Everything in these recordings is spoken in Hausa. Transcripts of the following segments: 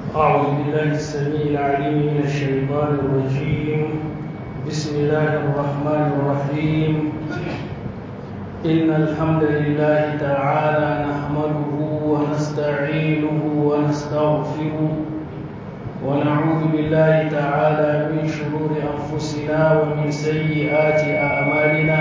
أعوذ بالله السميع العليم من الشيطان الرجيم بسم الله الرحمن الرحيم إن الحمد لله تعالى نحمده ونستعينه ونستغفره ونعوذ بالله تعالى من شرور أنفسنا ومن سيئات أعمالنا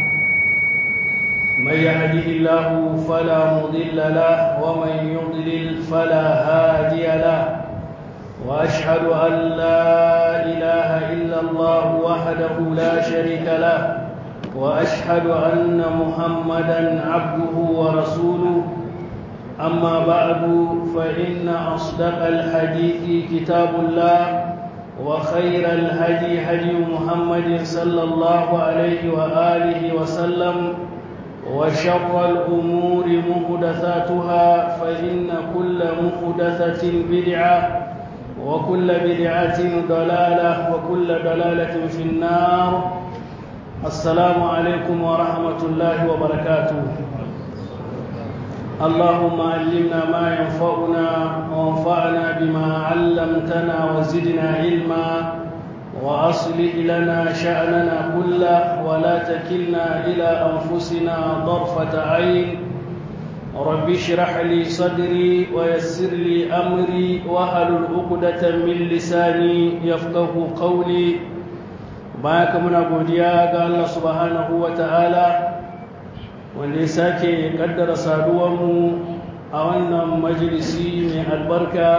من يهده الله فلا مضل له ومن يضلل فلا هادي له واشهد ان لا اله الا الله وحده لا شريك له واشهد ان محمدا عبده ورسوله اما بعد فان اصدق الحديث كتاب الله وخير الهدي هدي محمد صلى الله عليه واله وسلم وشر الأمور محدثاتها فإن كل محدثة بدعة وكل بدعة ضلالة وكل ضلالة في النار السلام عليكم ورحمة الله وبركاته اللهم علمنا ما ينفعنا وانفعنا بما علمتنا وزدنا علما وأصلح لنا شأننا كله ولا تكلنا إلى أنفسنا طرفة عين رب اشرح لي صدري ويسر لي أمري وهل عقدة من لساني يفقه قولي باك من godiya ga Allah subhanahu wa ta'ala wanda ya sake kaddara saduwanmu a wannan majalisi mai albarka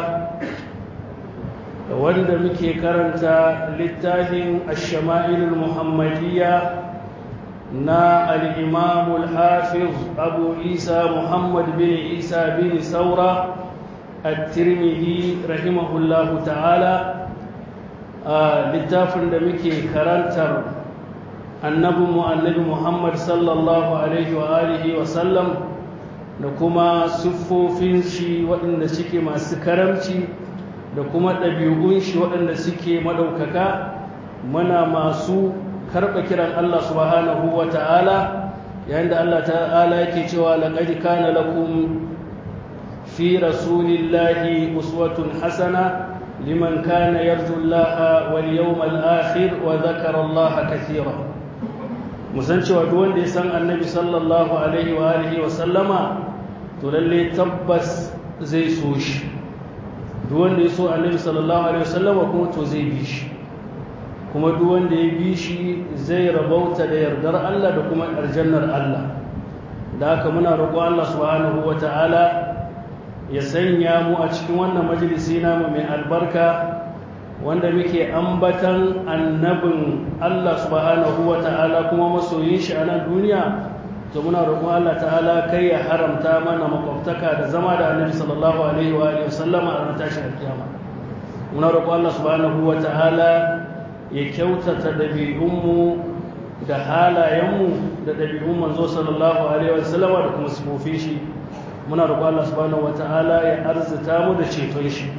wanda muke karanta littafin ashama'ilul muhammadiyya na al'imamul hafiz abu isa muhammad bin isa bin saura at-tirmidhi rahimahullahu ta'ala a littafin da muke karantar annabinmu annabi muhammad sallallahu alaihi wa alihi wa sallam da kuma siffofin shi waɗanda suke masu karamci da kuma ɗabi'un shi waɗanda suke maɗaukaka muna masu karɓa kiran Allah subhanahu wa ta'ala yayin da Allah ta'ala yake cewa laƙadi kana lakum fi rasulillahi uswatun hasana liman kana yarju Allah wal yawmal akhir wa dhakara Allah kathira musan cewa duk wanda ya san annabi sallallahu alaihi wa alihi wa sallama to lalle tabbas zai so shi duk wanda ya so annabi sallallahu alaihi wasallam kuma to zai bi shi kuma duk wanda ya bi shi zai rabauta da yardar Allah da kuma aljannar Allah da haka muna roƙo Allah subhanahu wata'ala ya sanya mu a cikin wannan majalisi namu mai albarka wanda muke ambatan annabin Allah subhanahu wata'ala kuma masoyin shi a nan duniya to muna roƙon Allah ta'ala kai ya haramta mana makwabtaka da zama da annabi sallallahu alaihi wa alihi wasallam a ranar tashin kiyama muna roƙon Allah subhanahu wa ta'ala ya kyautata dabi'unmu da halayenmu da dabi'un manzo sallallahu alaihi wa sallam da kuma sifofin shi muna roƙon Allah subhanahu wa ta'ala ya arzuta mu da ceton shi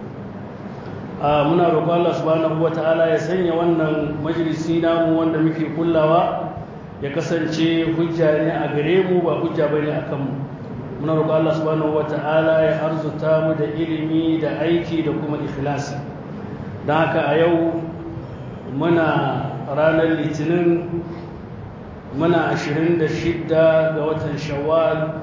muna roƙon Allah subhanahu wa ta'ala ya sanya wannan majalisi namu wanda muke kullawa ya kasance hujja ne a gare mu ba hujja bane a kanmu muna roƙon Allah subhanahu wata'ala ya arzuta mu da ilimi da aiki da kuma ikhlasi don haka a yau muna ranar litinin muna 26 ga watan shawwal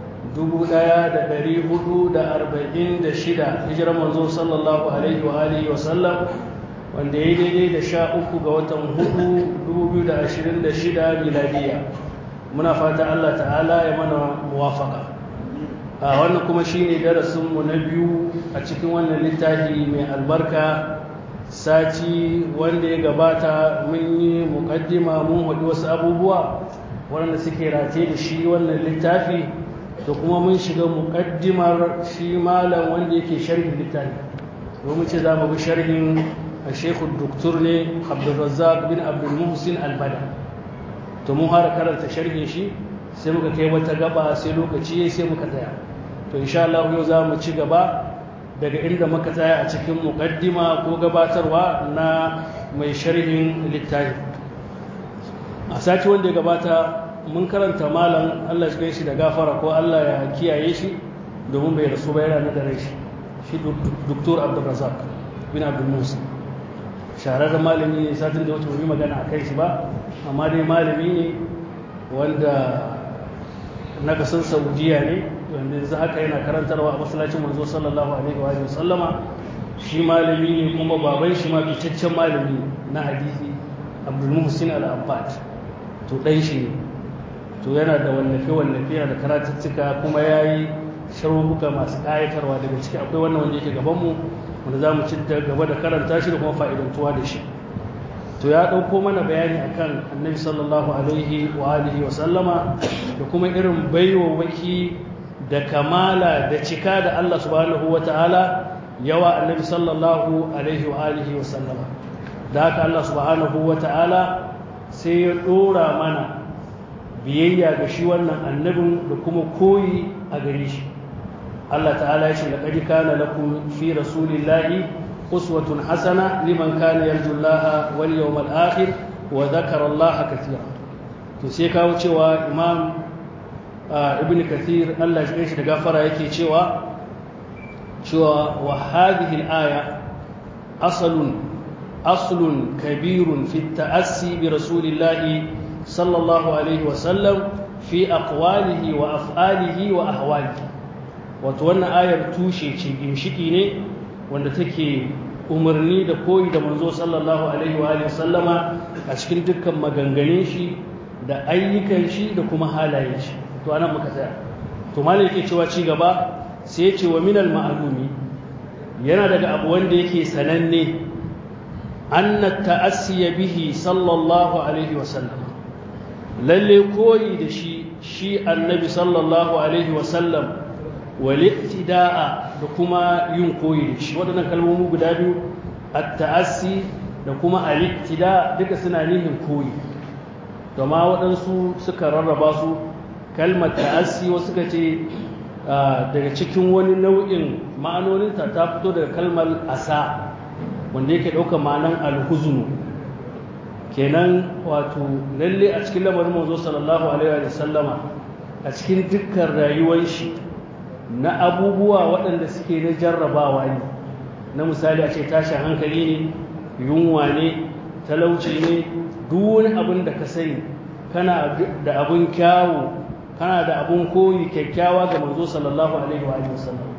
1446 hijirar manzo sallallahu alaihi wa alihi wa sallam wanda ya yi daidai da sha uku ga watan hudu 2026 miladiya muna fata Allah ta'ala ya mana muwafaka a wannan kuma shine darasinmu na biyu a cikin wannan littafi mai albarka sati wanda ya gabata mun yi mukaddima mun haɗu wasu abubuwa waɗanda suke rataye da shi wannan littafi da kuma mun shiga mukaddimar shi malam wanda yake sharhin littafi domin ce za mu bi sharhin الشيخ الدكتور ne Abdulrazzaq bin Abdul Muhsin Albada to mun fara karanta sharhin shi sai muka kai wata gaba sai lokaci sai muka tsaya to insha Allah yau za mu ci gaba daga inda muka tsaya a cikin muqaddima ko gabatarwa na mai sharhin littafi a sati wanda ya gabata mun karanta malam Allah ya shi da gafara ko Allah ya kiyaye shi domin bai rasu ba yana da rai shi shi doktor abdulrazak bin abdul musa shahararren malami ne satin da wata wani magana a kai shi ba amma dai malami ne wanda na kasar saudiya ne wanda yanzu haka yana karantarwa a masallacin manzo sallallahu alaihi wa sallama shi malami ne kuma baban shi ma fitaccen malami na hadisi abdul muhsin al-abbad to dan shi ne to yana da wallafe wallafe yana da karatuttuka kuma yayi sharhuka masu ƙayatarwa daga ciki akwai wannan wanda yake gaban mu wanda za mu ci gaba da karanta shi da kuma fa'idantuwa da shi to ya ɗauko mana bayani akan annabi sallallahu alaihi wa alihi wa sallama da kuma irin baiwawaki da kamala da cika da Allah subhanahu wa ta'ala yawa annabi sallallahu alaihi wa alihi wa sallama da haka Allah subhanahu wa ta'ala sai ya ɗora mana biyayya ga shi wannan annabin da kuma koyi a gare shi Allah ta'ala ya ce laqad kana lakum fi rasulillahi uswatun hasana liman kana yarju Allah wal yawmal akhir wa dhakara Allah katira to sai kawo cewa imam ibn kathir Allah ya shi da gafara yake cewa cewa wa hadhihi al-aya aslun aslun kabirun fi at-ta'assi bi rasulillahi sallallahu alaihi wa sallam fi aqwalihi wa af'alihi wa ahwalihi wato wannan ayar tushe ce ginshiki ne wanda take umarni da koyi da manzo sallallahu alaihi wa alihi sallama a cikin dukkan maganganun shi da ayyukan shi da kuma halayen shi to anan muka tsaya to malai yake cewa ci gaba sai ya ce wa minal ma'lumi yana daga abu wanda yake sananne anna ta'assiya bihi sallallahu alaihi wa sallam lalle koyi da shi shi annabi sallallahu alaihi wa sallam walittida'a da kuma yin koyi da shi waɗannan kalmomi guda biyu at-ta'assi da kuma al-ittida duka suna nihin koyi to ma waɗansu suka rarraba su kalmar ta'assi wasu suka ce daga cikin wani nau'in ma'anoninta ta fito daga kalmar asa wanda yake ɗauka ma'anan alhuzunu kenan wato lalle a cikin lamarin manzo sallallahu alaihi wa sallama a cikin dukkan rayuwar shi na abubuwa waɗanda suke na jarrabawa ne na misali a ce tashin hankali ne yunwa ne talauci ne duk wani abin da ka sani kana da abin kyawu kana da abin koyi kyakkyawa ga manzo sallallahu alaihi wa sallam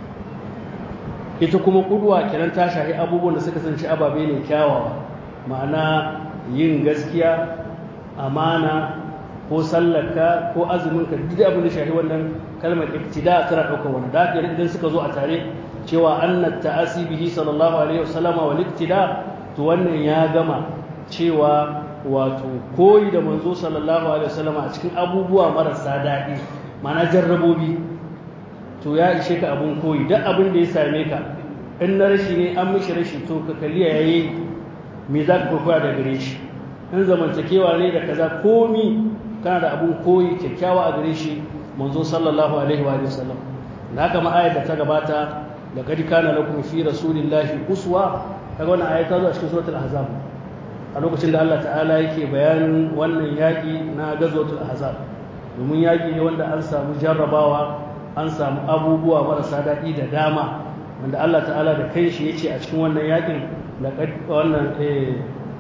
ita kuma kudwa kiran ta shahi abubuwan da suka sanci ababe ne kyawawa ma'ana yin gaskiya amana ko sallarka ko azuminka duk abin da shahi wannan kalmar ibtida tana daukar wani da haka idan suka zo a tare cewa anna ta'asi bihi sallallahu alaihi wasallama wal ibtida to wannan ya gama cewa wato koyi da manzo sallallahu alaihi wasallama a cikin abubuwa marasa daɗi ma'ana jarrabobi to ya ishe ka abun koyi duk abin da ya same ka in na rashi ne an mishi rashi to ka kalli yayi me za ka koya da gare shi in zamantakewa ne da kaza komi kana da abun koyi kyakkyawa a gare shi manzo sallallahu alaihi wa sallam da haka ma ayat da ta gabata laqad kana lakum fi rasulillahi uswa kaga wannan ayat ta zo a cikin suratul ahzab a lokacin da Allah ta'ala yake bayanin wannan yaki na gazwatul ahzab domin yaki ne wanda an samu jarrabawa an samu abubuwa marasa daɗi da dama wanda Allah ta'ala da kai shi yace a cikin wannan yakin laqad wannan eh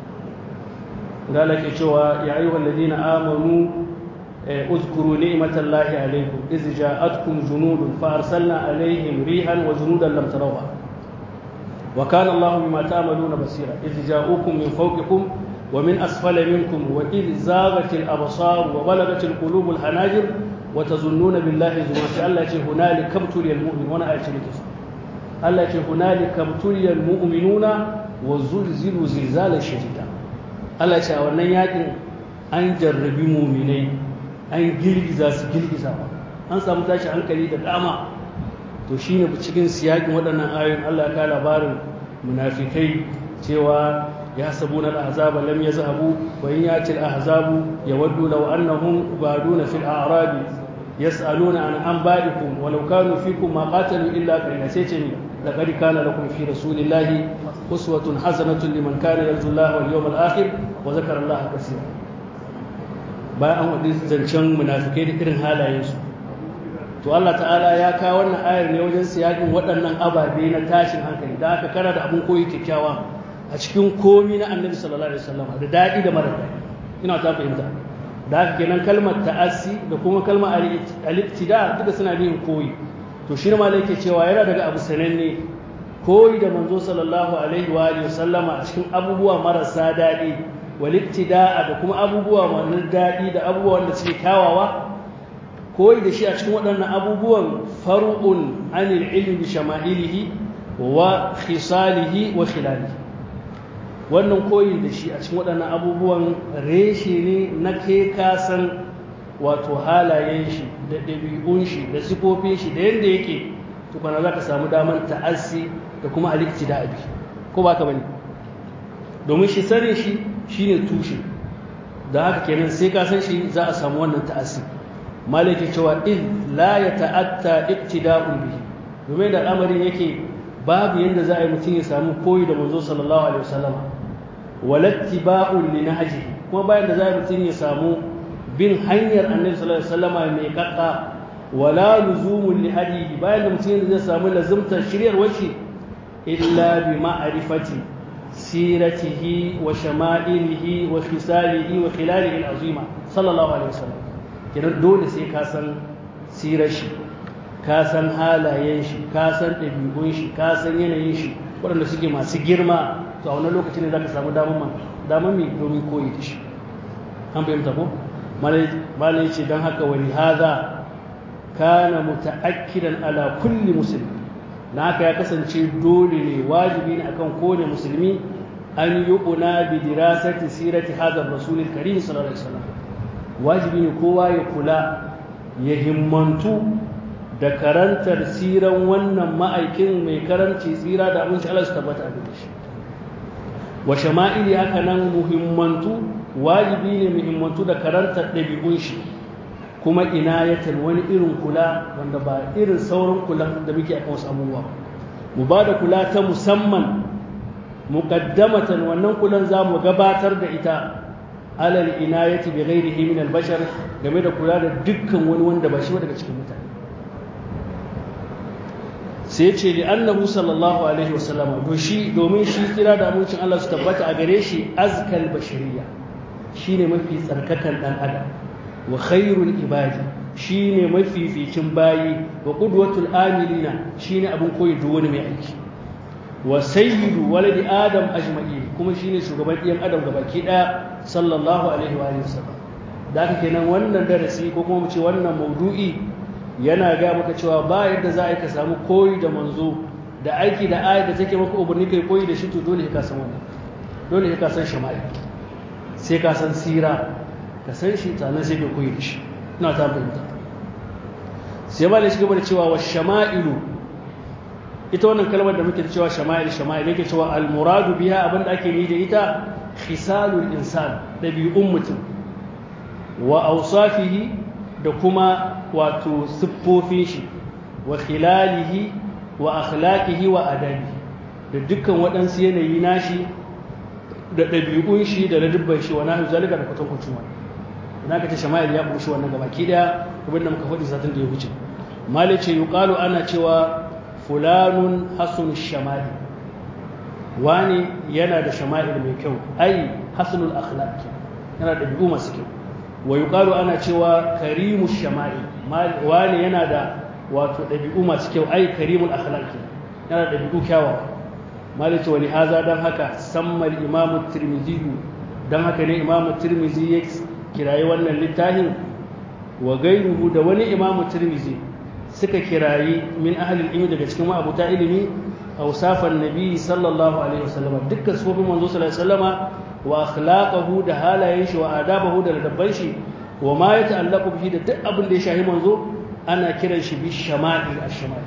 galake cewa ya ayyuhal ladina amanu اذكروا نعمة الله عليكم إذ جاءتكم جنود فأرسلنا عليهم ريحا وجنودا لم تروها وكان الله بما تعملون بصيرا إذ جاءوكم من فوقكم ومن أسفل منكم وإذ زاغت الأبصار وبلغت القلوب الحناجر وتظنون بالله ظنونا الله يقول هنالك ابتلي المؤمن وانا آية لكس الله يقول هنالك ابتلي المؤمنون وزلزلوا زلزالا شديدا الله يقول wannan yakin an jarrabi muminai an girgiza su girgizawa an samu tashi hankali da dama to shine cikin siyakin waɗannan ayoyin Allah ya labarin munafikai cewa ya sabuna al-ahzaba lam yazhabu wa in yati al-ahzabu yawaddu law annahum baduna fil a'rabi yas'aluna an anba'ikum wa law kanu fikum ma qatalu illa qalila sai ce laqad kana lakum fi rasulillahi uswatun hasanatun liman kana yarju Allah wal yawmal akhir wa zakara Allah kaseera bayan an wadi zancen munafikai da irin halayensu to Allah ta'ala ya kawo wannan ayar ne wajen siyakin waɗannan ababe na tashin hankali da aka kara da abin koyi kyakkyawa a cikin komi na annabi sallallahu alaihi wasallam da daɗi da mara daɗi ina ta fahimta da haka kenan kalmar ta'assi da kuma kalmar al-iktida duka suna yin koyi to shi ne ma yake cewa yana daga abu sananne koyi da manzo sallallahu alaihi wa alihi wasallama a cikin abubuwa marasa daɗi wal iktida'a da kuma abubuwa masu daɗi da abubuwa wanda suke kyawawa koyi da shi a cikin waɗannan abubuwan far'un anil ilmi bi shama'ilihi wa khisalihi wa khilalihi wannan koyi da shi a cikin waɗannan abubuwan reshe ne na ke kasan wato halayen shi da ɗabi'un shi da sifofin shi da yadda yake tukwana za ka samu damar ta'assi da kuma alikci da abi ko ba ka bane domin shi sanin shi shine tushe da haka kenan sai ka san shi za a samu wannan ta'assi malaki cewa in la ya ta'atta iktida'un bihi domin da al'amarin yake babu yadda za a yi mutum ya samu koyi da manzo sallallahu alaihi wasallama walattiba'un li nahji kuma bayan da za a yi mutum ya samu bin hanyar annabi sallallahu alaihi wasallama mai kakka wala luzumun li hadihi bayan da mutum zai samu lazimtar shiryarwar shi illa bi ma'rifati siratihi wa shama'ilihi wa khisalihi wa khilalihi al-azima sallallahu alaihi wasallam kenan dole sai ka san sirar shi ka san halayen shi ka san ɗabi'un shi ka san yanayin shi waɗanda suke masu girma to a wannan lokaci ne za ka samu damar damar mai domin koyi da shi an fahimta ko malai ce don haka wani haza kana muta'akkidan ala kulli musulmi na haka ya kasance dole ne wajibi ne akan kowane musulmi an yi una bi dirasati sirati hadar rasulil karim sallallahu alaihi wasallam wajibi ne kowa ya kula ya himmantu da karantar siran wannan ma'aikin mai karanci tsira da abinci Allah su tabbata a gare shi wa shama'ili haka nan muhimmantu wajibi ne muhimmantu da karantar ɗabi'un shi kuma inayatan wani irin kula wanda ba irin sauran kula da muke a wasu abubuwa mu ba da kula ta musamman muqaddamatan wannan kulan za mu gabatar da ita alal inayati bi ghairihi min al bashar game da kula da dukkan wani wanda ba shi ba daga cikin mutane sai ce li annahu sallallahu alaihi wasallam to shi domin shi kira da amincin Allah su tabbata a gare shi azkal bashariya shine mafi tsarkakan dan adam wa khairul ibadi shine mafificin bayi wa qudwatul amilina shine abin koyi duk wani mai aiki wa sayyidu waladi adam ajma'in kuma shine shugaban ɗiyan adam gabaki ɗaya sallallahu alaihi wa sallam da haka kenan wannan darasi ko kuma mu ce wannan maudu'i yana ga maka cewa ba yadda za a yi ka samu koyi da manzo da aiki da ayat da take maka umarni kai koyi da shi to dole ka san wannan dole ka san shama'i sai ka san sira ka san shi sannan sai ka koyi da shi ina ta fahimta sai ba da shi gaba da cewa wa shama'ilu ita wannan kalmar da muke da cewa shama'il shama'il yake cewa al-muradu biha abinda ake yi da ita khisalul insan dabi'un mutum wa awsafihi da kuma wato siffofin shi wa khilalihi wa akhlaqihi wa adabi da dukkan waɗansu yanayi nashi da ɗabi'un shi da ladubban shi wa nahu zalika da kwatankwacin wani idan ka ce shama'il ya bushi wannan gabaki daya abin da muka faɗi satin da ya wuce mali ce yuqalu ana cewa fulanun hasun shama'il wani yana da shama'il mai kyau ai hasunul akhlaq yana da ɗabi'u masu kyau wa yuqalu ana cewa karimu shama'il wani yana da wato ɗabi'u masu kyau ai karimul akhlaq yana da ɗabi'u kyawawa malaka wani haza dan haka sammal imam tirmidhi dan haka ne imam tirmidhi ya kirayi wannan littafin wa gairuhu da wani imam tirmidhi suka kirayi min ahli ilmi daga cikin ma'abuta ilimi awsafan nabi sallallahu alaihi wasallam dukkan sufofin manzo sallallahu alaihi wasallama wa akhlaqahu da halayen shi wa adabahu da ladabban shi wa ma ya ta'allaqu bihi da duk abin da ya shahi manzo ana kiran shi bi shama'il ash-shama'il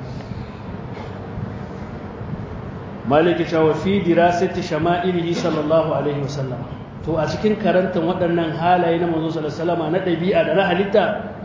maliki cewa fi dirasati shama'ilihi sallallahu alaihi wasallam to a cikin karantar waɗannan halaye na manzo sallallahu alaihi wasallam na ɗabi'a da na halitta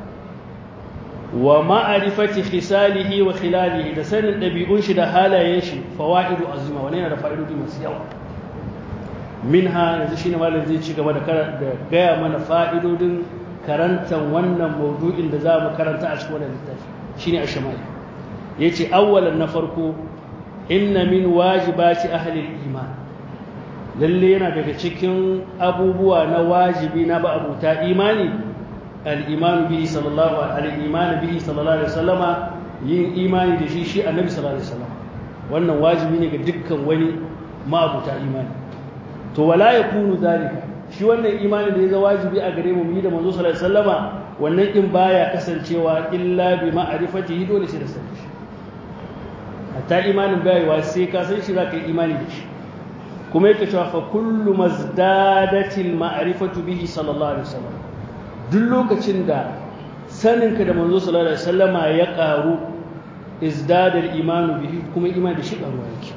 wa ma'arifati khisalihi wa khilalihi da sanin ɗabi'un shi da halayen shi fawaidu azima wani yana da fa'idodi masu yawa minha yanzu shine malam zai ci gaba da gaya mana fa'idodin karantar wannan maudu'in da za mu karanta a cikin wannan littafi shine ash-shama'il yace awwalan na farko inna min wajibati ahli al-iman lalle yana daga cikin abubuwa na wajibi na ba abuta imani al-iman bihi sallallahu alaihi iman bihi sallallahu alaihi wasallama yin imani da shi shi annabi sallallahu alaihi wasallam wannan wajibi ne ga dukkan wani ma'abuta imani to wala yakunu zalika shi wannan imani da ya zama wajibi a gare mu mu yi da manzo sallallahu alaihi wasallama wannan din baya kasancewa illa bi ma'rifatihi dole sai da sanin shi hatta imanin bayewa sai ka san shi zaka yi imani da shi kuma yake cewa fa kullu mazdadatil ma'rifatu bihi sallallahu alaihi wasallam duk lokacin da saninka da manzo sallallahu alaihi wasallama ya karu izdadal imanu bihi kuma imani da shi karuwa yake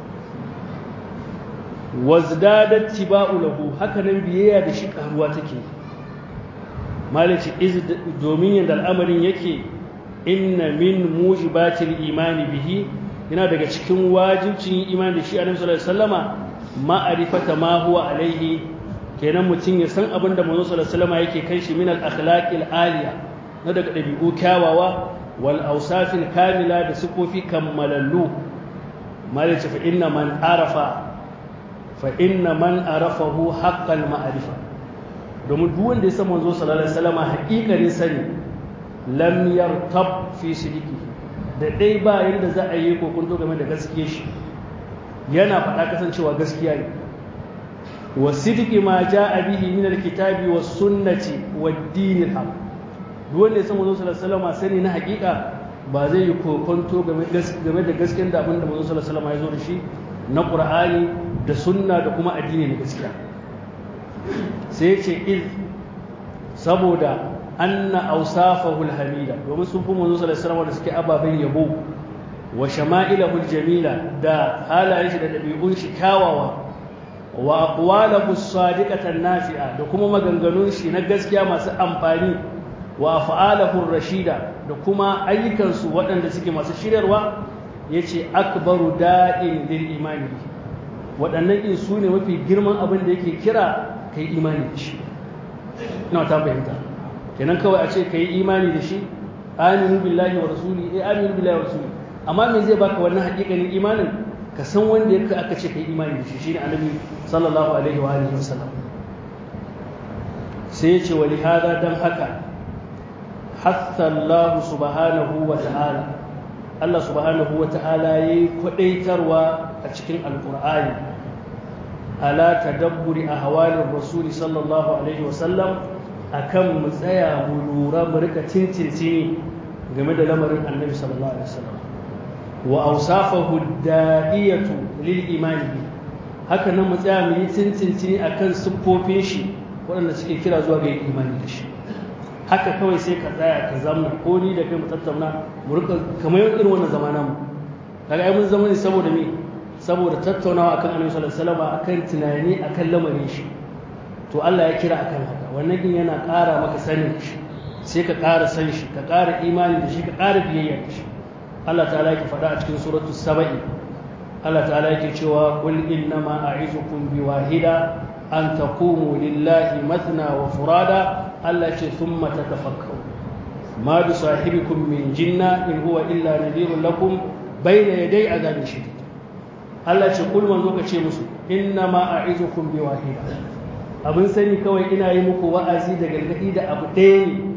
wazdadat tiba'u lahu haka nan biyayya da shi karuwa take malici iz domin yanda al'amarin yake inna min mujibatil imani bihi yana daga cikin wajibcin imani da shi annabi sallallahu alaihi wasallama ma'rifata ma huwa alaihi kenan mutum ya san abin da manzo sallallahu alaihi wasallama yake kan shi min al akhlaqil aliya na daga dabi'u kyawawa wal awsafil kamila da sifofi kammalallu malici fa inna man arafa fa inna man arafahu haqqal ma'rifa domin duk wanda ya san manzo sallallahu alaihi wasallam haƙiƙanin sani lam yartab fi sidiki da dai ba yanda za a yi kokunto game da gaskiyar shi yana faɗa kasancewa gaskiya ne wa sidiki ma jaa bihi min alkitabi was sunnati wad din al duk wanda ya san manzo sallallahu alaihi wasallam sani na haƙiƙa ba zai yi kokonto game da gaskiyar da abin da manzo sallallahu alaihi wasallam ya zo da shi na ƙur'ani da sunna da kuma addini na gaskiya sai ce iz saboda anna awsafahul hamida domin sun fi manzo sallallahu alaihi da suke ababen yabo wa shama'ilahul jamila da halayen shi da dabi'un shi kyawawa wa aqwalahu sadiqatan nafi'a da kuma maganganun shi na gaskiya masu amfani wa af'alahu rashida da kuma ayyukansu waɗanda suke masu shiryarwa yace akbaru da'in lil imani waɗannan in su ne mafi girman abin da yake kira ka yi imani da shi ina ta fahimta kenan kawai a ce ka yi imani da shi aminu billahi wa rasuli eh aminu billahi wa rasuli amma me zai baka wannan hakikanin imanin ka san wanda yake aka ce ka yi imani da shi shine annabi sallallahu alaihi wa alihi wasallam sai ya ce wa lihada dan haka hatta Allah subhanahu wa ta'ala Allah subhanahu wa ta'ala yayi kwadaitarwa a cikin alqur'ani ala tadabburi ahwalir rasuli sallallahu alaihi wasallam akan mu tsaya mu lura mu rika tintintini game da lamarin annabi sallallahu alaihi wasallam wa awsafahu da'iyatu lil imani haka nan mu tsaya mu yi tintintini akan siffofin shi waɗanda suke kira zuwa ga imani da shi haka kawai sai ka tsaya ka zamna ko ni da kai mu tattauna mu rika kamar irin wannan zamanan mu kaga ai mun zama ne saboda me saboda tattaunawa akan annabi sallallahu alaihi wasallam akan tunani akan lamarin shi to Allah ya kira akan haka wannan din yana ƙara maka sanin shi sai ka ƙara san shi ka ƙara imani da shi ka ƙara biyayya da shi Allah ta'ala yake faɗa a cikin suratu saba'i Allah ta'ala yake cewa qul innama a'izukum biwahida an taqumu lillahi mathna wa furada Allah ce thumma tatafakkaru ma bi sahibikum min jinna in huwa illa nadhirun lakum bayna yaday azabin shadid Allah ce kul manzo ka ce musu inna ma a'izukum bi wahida abin sani kawai ina yi muku wa'azi da gargadi da abu ɗaya ne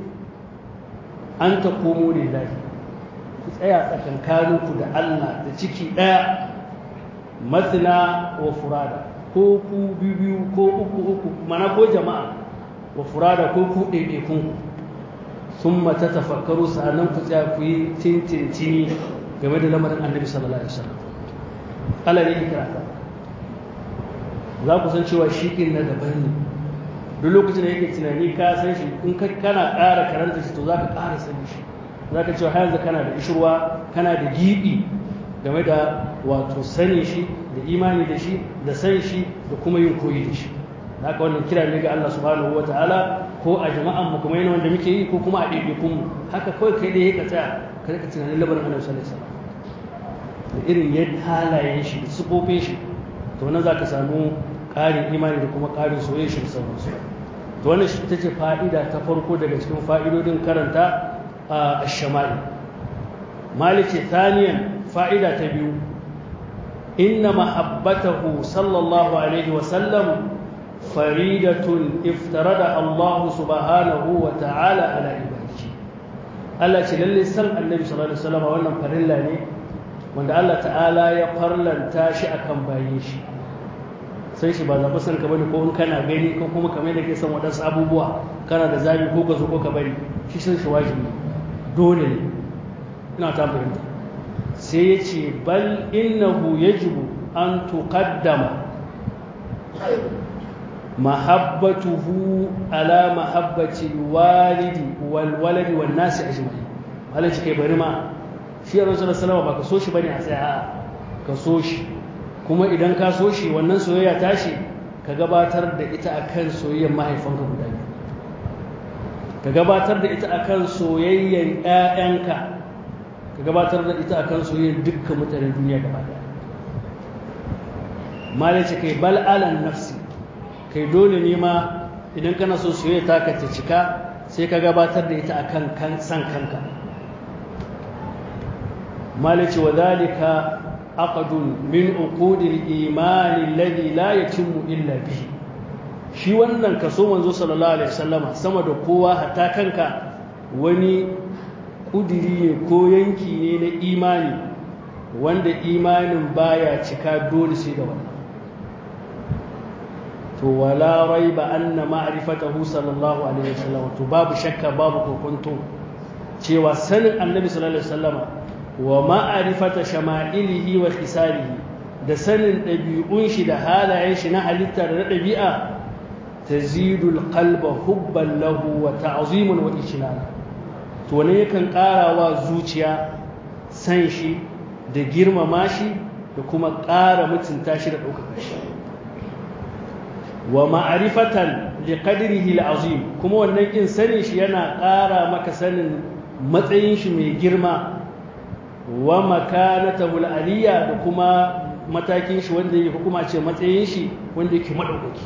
an ta komo lillahi ku tsaya tsakankaninku da Allah da ciki ɗaya matsina wa furada ko ku biyu ko uku uku mana ko jama'a wa furada ko ku ɗaiɗaikun sun mata tafakkaru sa'annan ku tsaya ku yi tintintini game da lamarin annabi sallallahu alaihi wasallam Allah ne ikira ka za ku san cewa shi ɗin na daban ne duk lokacin da yake tunani ka san shi in ka kana ƙara karanta shi to za ka ƙara sani shi za ka cewa har yanzu kana da ishirwa kana da giɓi game da wato sani shi da imani da shi da san shi da kuma yin koyi da shi da haka wannan kira ne ga Allah subhanahu wa ta'ala ko a jama'an mu kuma yana wanda muke yi ko kuma a ɗaiɗaikun mu haka kawai kai da ka tsaya ka rika tunanin labarin annabi sallallahu alaihi wasallam da irin yadda halayen shi da sifofin shi to nan za ka samu ƙarin imani da kuma ƙarin soyayya shi da sauransu to wannan shi ta ce fa'ida ta farko daga cikin fa'idodin karanta a shama'i malice thaniyan fa'ida ta biyu inna mahabbatahu sallallahu alaihi wasallam faridatun iftarada Allah subhanahu wa ta'ala ala ibadihi Allah ce lalle san annabi sallallahu alaihi wasallam wannan farilla ne wanda Allah ta'ala ya farlanta shi akan bayin shi sai shi ba zaɓi san ka bane ko in kana gani ko kuma kamar da ke son waɗansu abubuwa kana da zabi ko ka zo ko ka bari shi san shi wajibi dole ne ina ta fahimta sai ya ce bal innahu yajibu an tuqaddama mahabbatuhu ala mahabbati walidi wal waladi wan nasi ajma'in Allah shi kai bari ma shi ya rasul sallama ba ka so shi bane a tsaya a'a ka so shi kuma idan ka so shi wannan soyayya tashi ka gabatar da ita akan soyayyar mahaifanka guda biyu ka gabatar da ita akan soyayyar ƴaƴanka ka gabatar da ita akan soyayyar dukkan mutanen duniya gaba daya malace kai bal alan nafsi kai dole ne ma idan kana so soyayya ta ka ta cika sai ka gabatar da ita akan kan san kanka malace wa zalika aqdun min uqudil iman alladhi la yatimmu illa bihi shi wannan kaso manzo sallallahu alaihi wasallama sama da kowa hatta kanka wani kudiri ne ko yanki ne na imani wanda imanin baya cika dole sai da wannan to wala raiba anna ma'rifatahu sallallahu alaihi wasallam to babu shakka babu kokonto cewa sanin annabi sallallahu alaihi wasallama wa ma'arifata shama'ilihi wa khisalihi da sanin ɗabi'un shi da halayen shi na halitta da na ɗabi'a tazidul qalba hubban lahu wa ta'ziman wa ijlal to ne yakan ƙarawa zuciya san shi da girmama shi da kuma ƙara mutunta shi da ɗaukaka shi wa ma'arifatan li qadrihi al-azim kuma wannan kin sanin shi yana ƙara maka sanin matsayin shi mai girma wa makanatahu aliyya da kuma matakin shi wanda yake kuma ce matsayin shi wanda yake madaukaki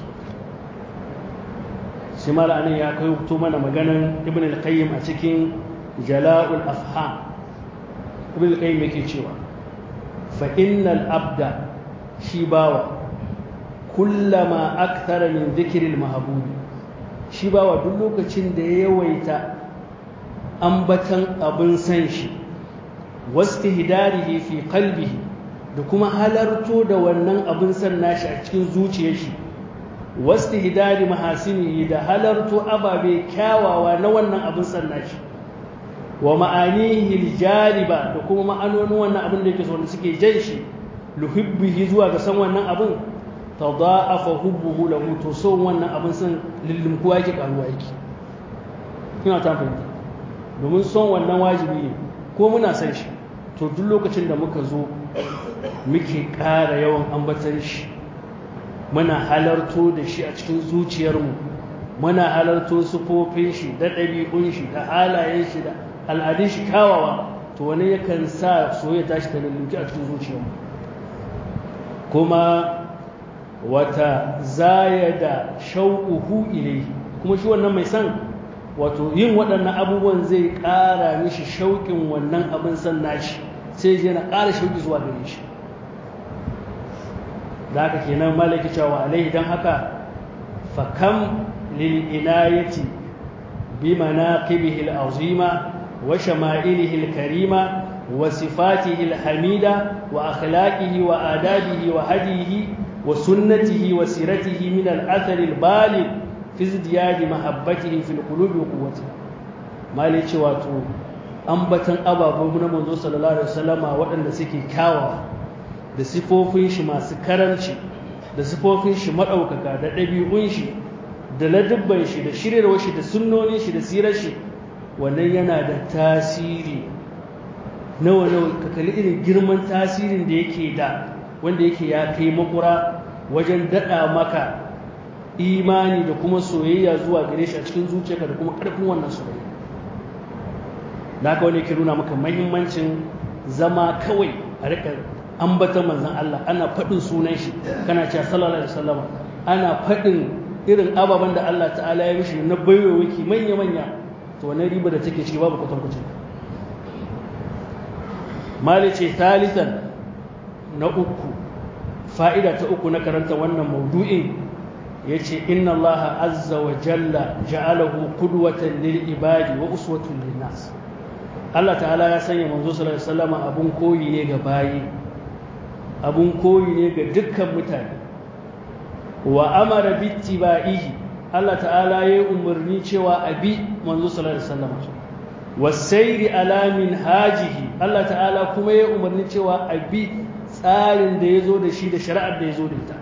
shi malamin ya kai to mana maganan ibn al-qayyim a cikin jala'ul afham ibn al-qayyim yake cewa fa innal abda shi bawa kullama akthara min dhikri al-mahbub shi bawa duk lokacin da ya yawaita ambatan abin san shi wastihdarihi fi qalbihi da kuma halarto da wannan abin san nashi a cikin zuciyar shi wastihdari mahasinihi da halarto ababe kyawawa na wannan abin san nashi wa ma'anihi aljaliba da kuma ma'anonin wannan abin da yake so suke jan shi luhibbihi zuwa ga san wannan abin tadaafa hubbuhu lahu to son wannan abin san lillimkuwa yake karuwa yake kina ta fahimta domin son wannan wajibi ne ko muna san shi to duk lokacin da muka zo muke ƙara yawan ambatan shi muna halarto da shi a cikin zuciyarmu muna halarto sufofin shi da ɗabi'un shi da halayen shi da al'adun shi kawawa to wani yakan sa soyayya tashi ta lulluki a cikin zuciyarmu kuma wata zaya da shauƙuhu ilai kuma shi wannan mai san wato yin waɗannan abubuwan zai ƙara mishi shauƙin wannan abin san nashi sai yana ƙara shauƙi zuwa gare shi da haka kenan malaki cewa alaihi don haka fakam lil inayati bi manaqibihi al-azima wa shama'ilihi al-karima wa sifatihi al-hamida wa akhlaqihi wa adabihi wa hadihi wa sunnatihi wa siratihi min al-athar al-baligh fi izdiyadi mahabbatihi fil qulubi wa quwwatiha mali ce wato ambatan ababu na manzo sallallahu alaihi wasallama waɗanda suke kyawawa da sifofin shi masu karamci da sifofin shi madaukaka da ɗabi'un shi da ladubban shi da shiryarwar shi da sunnonin shi da sirar shi wannan yana da tasiri nawa nawa ka kalli irin girman tasirin da yake da wanda yake ya kai makura wajen daɗa maka imani da kuma soyayya zuwa gare shi a cikin zuciyarka da kuma ƙarfin wannan soyayya da haka wani ke nuna maka mahimmancin zama kawai a rika ambatan manzan Allah ana faɗin sunan shi kana cewa sallallahu alaihi wasallam ana faɗin irin ababen da Allah ta'ala ya mishi na baiwawaki manya manya to wannan riba da take ciki babu kwatankwacin malice thalithan na uku fa'ida ta uku na karanta wannan maudu'in yace inna allaha azza wa jalla ja'alahu qudwatan lil ibadi wa uswatun lin nas Allah ta'ala ya sanya manzo sallallahu alaihi wasallam abun koyi ne ga bayi abun koyi ne ga dukkan mutane wa amara bittiba'ihi Allah ta'ala ya umarni cewa abi manzo sallallahu alaihi wasallam wasairi ala hajihi Allah ta'ala kuma ya umarni cewa abi tsarin da yazo da shi da shari'ar da yazo da ita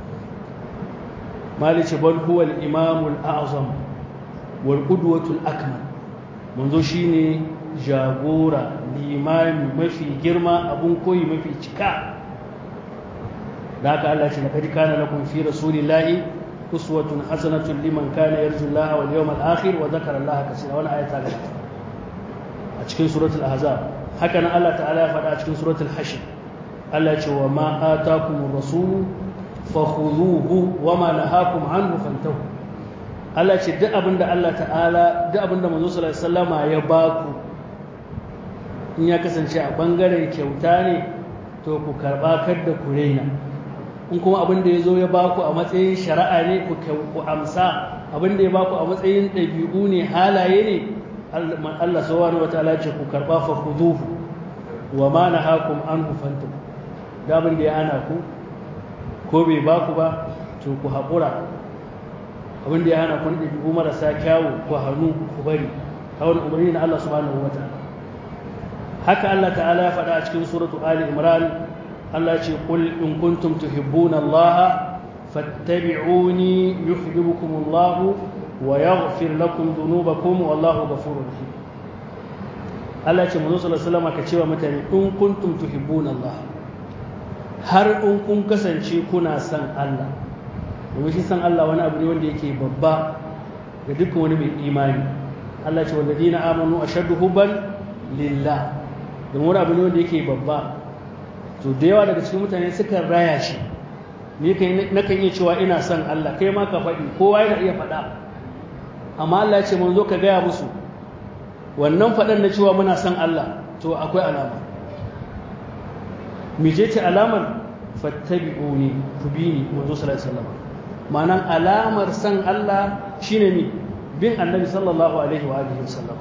malice bal huwa al-imam al-a'zam wal qudwatu al-akmal manzo shine jagora limami mafi girma abun koyi mafi cika da haka Allah ce laqad kana lakum fi rasulillahi uswatun hasanatun liman kana yarju Allah wal yawmal akhir wa dhakara Allah kaseera wannan ayata ga a cikin suratul ahzab haka nan Allah ta'ala ya faɗa a cikin suratul hashr Allah ya ce wa ma atakumur rasul fakhudhuhu wa ma nahakum anhu fantahu Allah ce duk abinda Allah ta'ala duk abinda manzo sallallahu alaihi wasallama ya baku in ya kasance a bangaren kyauta ne to ku karba kar da ku raina in kuma abin da ya zo ya baku a matsayin shari'a ne ku amsa abin da ya baku a matsayin ɗabi'u ne halaye ne Allah subhanahu wataala ce ku karba fa khuduhu wa ma nahakum an fantum da abin da ya hana ku ko bai baku ba to ku haƙura abin da ya hana ku ɗabi'u marasa kyawu ku hannu ku bari kawai umarni na Allah subhanahu wataala haka Allah ta'ala ya faɗa a cikin suratu Ali Imran Allah ce qul in kuntum tuhibbuna Allah fattabi'uni yuhibbukum Allah wa yaghfir lakum dhunubakum wallahu ghafurur rahim Allah ce manzo sallallahu alaihi wasallam ka cewa mutane in kuntum tuhibbuna Allah har in kun kasance kuna son Allah domin shi san Allah wani abu ne wanda yake babba ga dukkan wani mai imani Allah ce walladina amanu ashaddu hubban lillah domin wani abu ne wanda yake babba to da yawa daga cikin mutane sukan raya shi ni na kan iya cewa ina son Allah kai ma ka faɗi kowa yana iya faɗa amma Allah ce mun zo ka gaya musu wannan faɗan na cewa muna son Allah to akwai alama mije ce alamar fattabi'uni ku bi ni manzo sallallahu alaihi wasallam ma'anan alamar son Allah shine ni bin annabi sallallahu alaihi wa alihi wasallam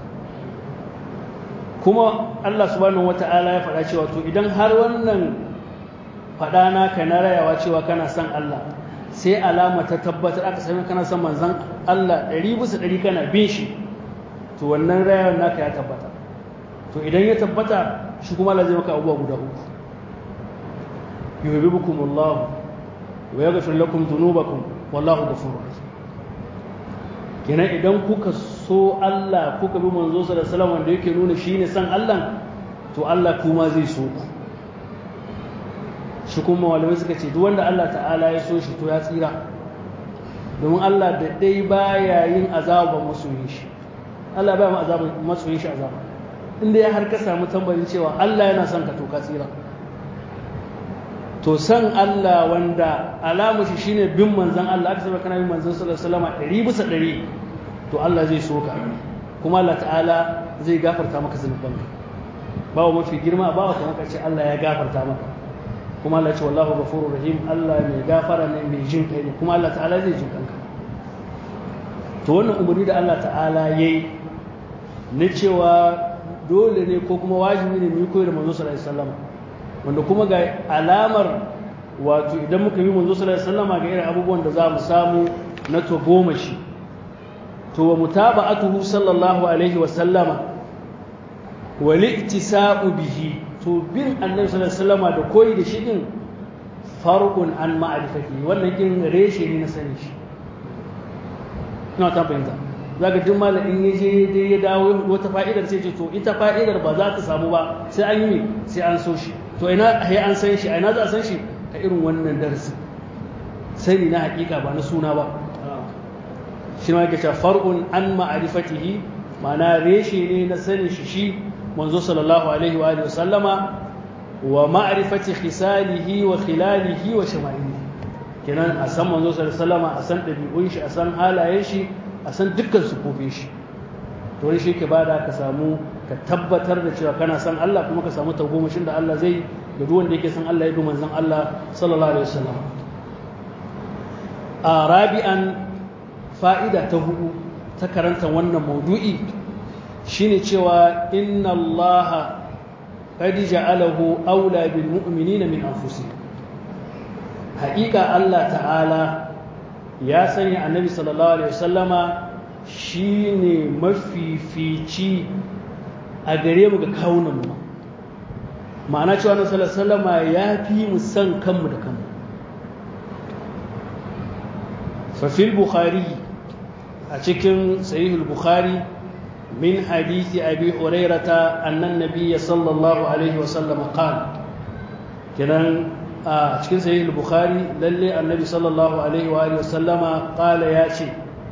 kuma Allah subhanahu wata'ala ya faɗa cewa to idan har wannan faɗa naka na rayawa cewa kana son Allah sai alama ta tabbatar aka sami kana son manzon Allah ɗari bisa ɗari kana bin shi to wannan rayawar naka ya tabbata to idan ya tabbata shi kuma Allah zai maka abubuwa guda uku yuhibbukum Allah wa yaghfir lakum dhunubakum wallahu ghafurur rahim kenan idan kuka so Allah kuka bi manzo sallallahu alaihi wasallam wanda yake nuna shine san Allah to Allah kuma zai so ku shi kuma malamai suka ce duk wanda Allah ta'ala ya so shi to ya tsira domin Allah da dai baya yin azaba masoyin shi Allah baya ma azaba masoyin shi azaba inda ya har ka samu tambayin cewa Allah yana son ka to ka tsira to san Allah wanda alamu shi shine bin manzon Allah aka saba kana bin manzon sallallahu alaihi wasallam ɗari bisa ɗari to Allah zai so ka kuma Allah ta'ala zai gafarta maka zunubanka bawa mafi girma bawa kuma ka ce Allah ya gafarta maka kuma Allah ce wallahu ghafurur rahim Allah mai gafara ne mai jin kai ne kuma Allah ta'ala zai jin kanka to wannan umarni da Allah ta'ala yayi na cewa dole ne ko kuma wajibi ne mu yi koyar manzo sallallahu alaihi wasallam wanda kuma ga alamar wato idan muka bi manzo sallallahu alaihi wasallam ga irin abubuwan da za mu samu na to goma shi to wa mutaba'atuhu sallallahu alaihi wasallama wal iktisa'u bihi to bin annabi sallallahu alaihi wasallama da koyi da shi din farqun an ma'rifati wannan kin reshe ne na sani shi ina ta fahimta zaka duk malamin ya je dai ya dawo wata fa'idar sai ce to ita fa'idar ba za ta samu ba sai an yi sai an so shi to ina sai an san shi ina za a san shi a irin wannan darasi sani na hakika ba na suna ba shi ma yake cewa far'un an ma'rifatihi ma'ana reshe ne na sanin shi shi manzo sallallahu alaihi wa alihi sallama wa ma'rifati khisalihi wa khilalihi wa shama'ilihi kenan a san manzo sallallahu alaihi wasallama a san dabi'un shi a san halayen shi a san dukkan sufofin shi to wani shi ke bada ka samu ka tabbatar da cewa kana san Allah kuma ka samu tagomashin da Allah zai da duk wanda yake san Allah ya bi manzon Allah sallallahu alaihi wasallam a rabi'an fa'ida ta hudu ta karanta wannan maudu'i shine cewa inna Allah qad ja'alahu aula bil mu'minina min anfusihim haƙiƙa Allah ta'ala ya sanya annabi sallallahu alaihi wasallama shine mafifici a gare mu ga kawunan mu ma'ana cewa annabi sallallahu alaihi wasallama ya fi mu san kanmu da kanmu fa fil bukhari a cikin sahihul bukhari min hadisi abi hurairata annan nabiyya sallallahu alaihi wasallam qala kenan a cikin sahih bukhari lalle annabi sallallahu alaihi wa alihi wasallama qala ya ce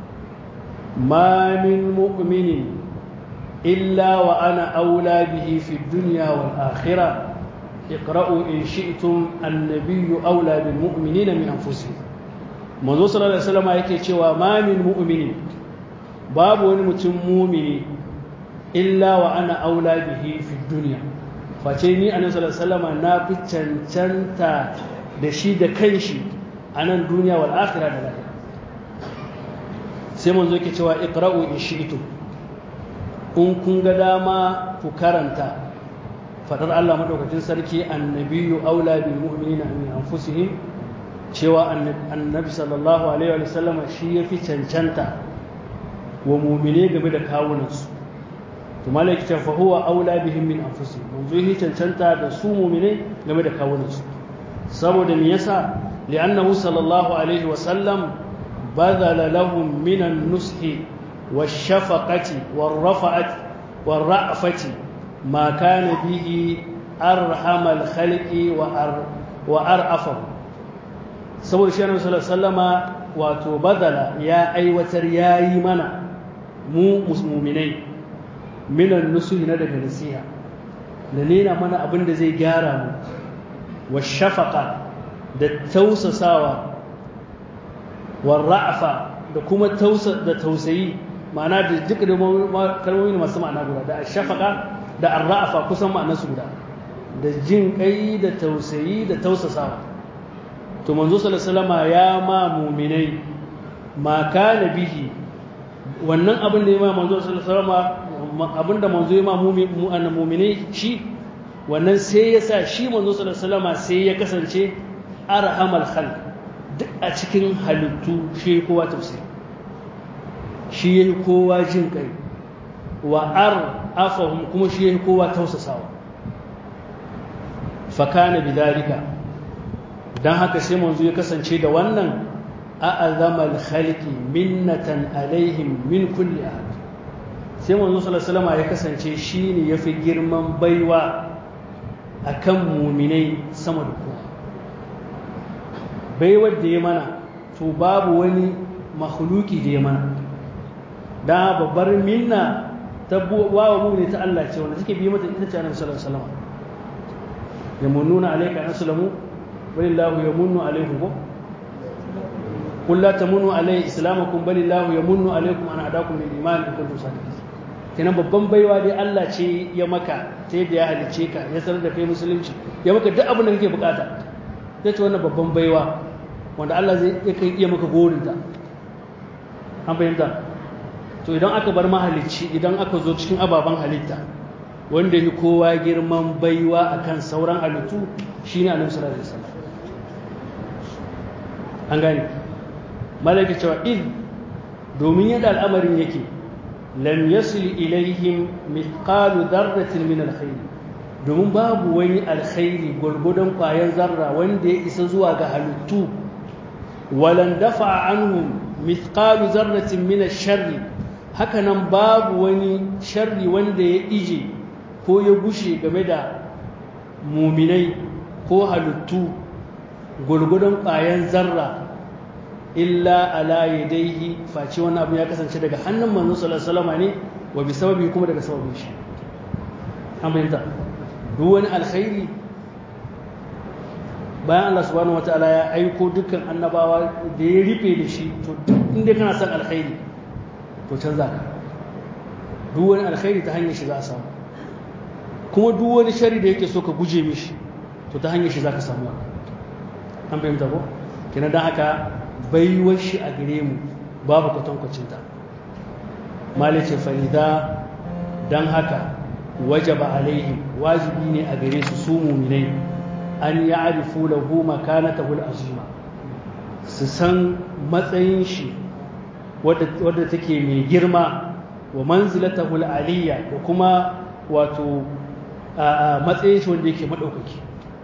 ma min mu'minin illa wa ana aula bihi fi dunya wal akhirah اقرأوا إن شئتم النبي أولى بالمؤمنين من أنفسهم manzo sallallahu alaihi wasallam yake cewa ma min mu'minin babu wani mutum mumini illa wa ana aula bihi fi dunya face ni annabi sallallahu alaihi wasallam na fi cancanta da shi da kanshi a nan duniya wal akhirah da lahira sai manzo yake cewa iqra'u in shi'tum in kun ga dama ku karanta fadar Allah madaukakin sarki annabiyyu aula bil mu'minina min anfusihim cewa annabi sallallahu alaihi wa sallam shi yafi cancanta wa mu'mine game da kawunansu to malaki ta fahuwa aula bihim min anfusihim manzo yi cancanta da su mu'mine game da kawunansu saboda me yasa li'annahu sallallahu alaihi wa sallam badala lahum min an-nushi wash-shafaqati war-rafa'ati war-ra'fati ma kana bihi arhamal khalqi wa ar wa ar'afahu saboda shi annabi sallallahu alaihi wasallama wato badala ya aiwatar yayi mana mu mu'minai minan nusuhi na daga nasiha da nena mana abin da zai gyara mu wa shafaka da tausasawa wa ra'afa da kuma da tausayi ma'ana da duk da kalmomi masu ma'ana guda da shafaka da arra'afa kusan ma'anarsu guda da jin kai da tausayi da tausasawa to manzo sallallahu alaihi ya ma mu'minai ma kana bihi wannan abin da ya ma manzo sallallahu alaihi abinda manzo ya ma mu'minai shi wannan sai ya sa shi manzo sallallahu alaihi sai ya kasance arhamal khalq duk a cikin halittu shi kowa tafsiri shi yayi kowa jin kai wa ar afahum kuma shi yayi kowa tausasawa fa kana bidalika dan haka sai manzo ya kasance da wannan a'azamal khalqi minnatan alaihim min kulli ahad sai manzo sallallahu alaihi ya kasance shine yafi girman baiwa akan muminai sama da kowa baiwar da ya mana to babu wani makhluki da ya mana da babbar minna ta wawa mumini ta Allah ce wanda suke bi mata ita ce annabi sallallahu alaihi wasallam yamununa alayka an aslamu walillahu yamunnu alaykum ko قل لا تمنوا علي اسلامكم بل الله يمن عليكم ان هداكم للايمان ان كنتم صادقين kenan babban baiwa dai Allah ce ya maka ta yadda ya halice ka ya sanar da kai musulunci ya maka duk abin da kake bukata ta ce wannan babban baiwa wanda Allah zai kai iya maka gorinta an fahimta to idan aka bar mahalicci idan aka zo cikin ababen halitta wanda yi kowa girman baiwa akan sauran halittu shine annabi sallallahu alaihi wasallam an gane malaka cewa id domin yadda al'amarin yake lam yasil ilaihim mithqalu dharratin min alkhair domin babu wani alkhairi gurgudan kwayan zarra wanda ya isa zuwa ga halittu walan dafa anhum mithqalu zarratin min ash-sharri hakanan babu wani sharri wanda ya ije ko ya gushe game da muminai ko halittu gurgudan kwayan zarra illa ala yadaihi face wani abu ya kasance daga hannun manzon sallallahu alaihi wasallam ne wa bi sababi kuma daga sababin shi an bayyana duk wani alkhairi bayan Allah subhanahu wataala ya aiko dukkan annabawa da ya rufe da shi to duk inda kana son alkhairi to canza ka duk wani alkhairi ta hanyar shi za a samu kuma duk wani shari da yake so ka guje mishi to ta hanyar shi za ka samu wannan an fahimta ko kina don haka baiwar shi a gare mu babu kwatankwacinta malice farida don haka wajaba alaihim wajibi ne a gare su su muminai an ya arifu lahu makanatahu azima su san matsayin shi wadda take mai girma wa manzilatahu aliyya da kuma wato matsayin shi wanda yake madaukaki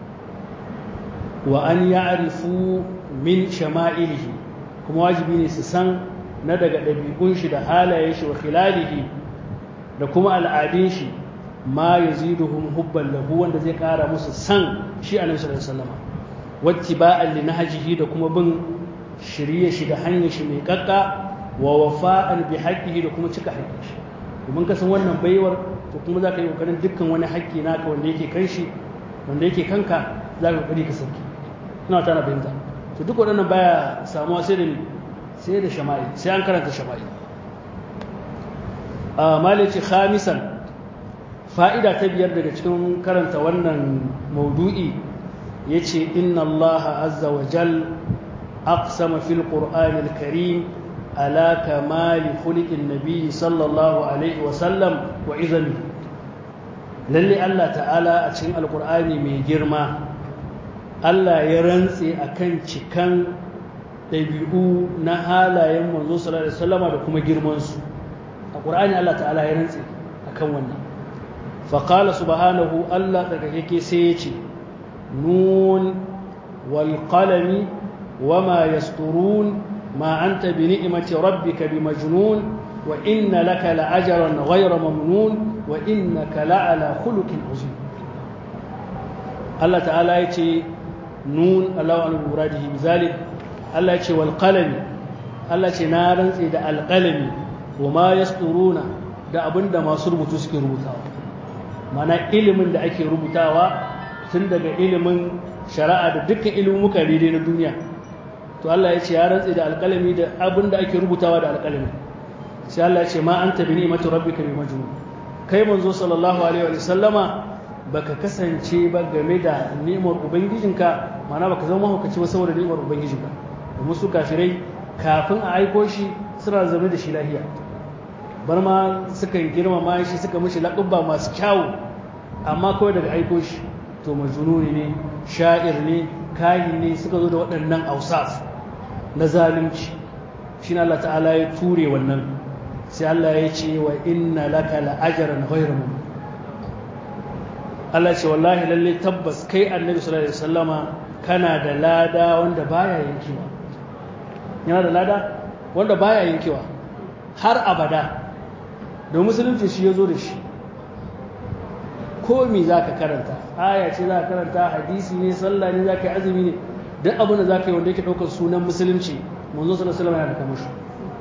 wa an ya arifu min shama'ilihi kuma wajibi ne su san na daga ɗabi'un shi da halayen shi wa khilalihi da kuma al'adun shi ma yaziduhum hubban lahu wanda zai ƙara musu san shi annabi sallallahu alaihi wasallam wattiba'an li nahjihi da kuma bin shirye shi da hanyar shi mai kakka wa wafa'an bi haqqihi da kuma cika haƙƙin shi domin ka san wannan baiwar to kuma za ka yi ƙoƙarin dukkan wani haƙƙi naka wanda yake kan shi wanda yake kanka za ka ƙoƙari ka sauki ina ta na fahimta to duk waɗannan baya samuwa sai da sai da shama'i sai an karanta shama'i a malici khamisan fa'ida ta biyar daga cikin karanta wannan maudu'i ya ce inna Allah azza wa jal aqsama fil qur'anil karim ala kamali khuliqin nabi sallallahu alaihi wa sallam wa izami lalle Allah ta'ala a cikin alqur'ani mai girma Allah ya rantse akan cikan ɗabi'u na halayen manzo sallallahu alaihi wasallama da kuma girmansu a ƙur'ani Allah ta'ala ya rantse akan wannan faƙala subhanahu Allah daga yake sai ya ce nun wal qalami wama yasturun ma anta bi ni'mati rabbika bi majnun wa inna laka la'ajran ghayra mamnun wa innaka la'ala khuluqin azim Allah ta'ala ya ce nun Allahu an muradihi bizalik Allah ce wal qalami Allah ce na rantse da alqalami wa ma yasturuna da abinda masu rubutu suke rubutawa mana ilimin da ake rubutawa tun daga ilimin shari'a da dukkan ilimuka daidai na duniya to Allah ya ce ya rantse da alqalami da abinda ake rubutawa da alqalami sai Allah ya ce ma anta bi ni'mati rabbika bi majnun kai manzo sallallahu alaihi wa sallama baka kasance ba game da ni'imar ubangijinka mana baka zama mahaukaci ba saboda ni'imar ubangijinka domin su kafirai kafin a aiko shi suna zama da shi lahiya bar ma sukan girmama shi suka mishi laƙubba masu kyawu amma kawai daga aiko shi to majununi ne sha'ir ne kayin ne suka zo da waɗannan ausaf na zalunci shi na Allah ta'ala ya ture wannan sai Allah ya ce wa inna laka la'ajaran ghayra mamnun Allah ce wallahi lalle tabbas kai annabi sallallahu alaihi wasallama kana da lada wanda baya yankewa yana da lada wanda baya yankewa har abada da musulunci shi ya zo da shi ko me za ka karanta aya ce za ka karanta hadisi ne sallah ne za ka yi azumi ne duk abin da za ka yi wanda yake ɗaukar sunan musulunci manzo sallallahu alaihi wasallam yana da kamashi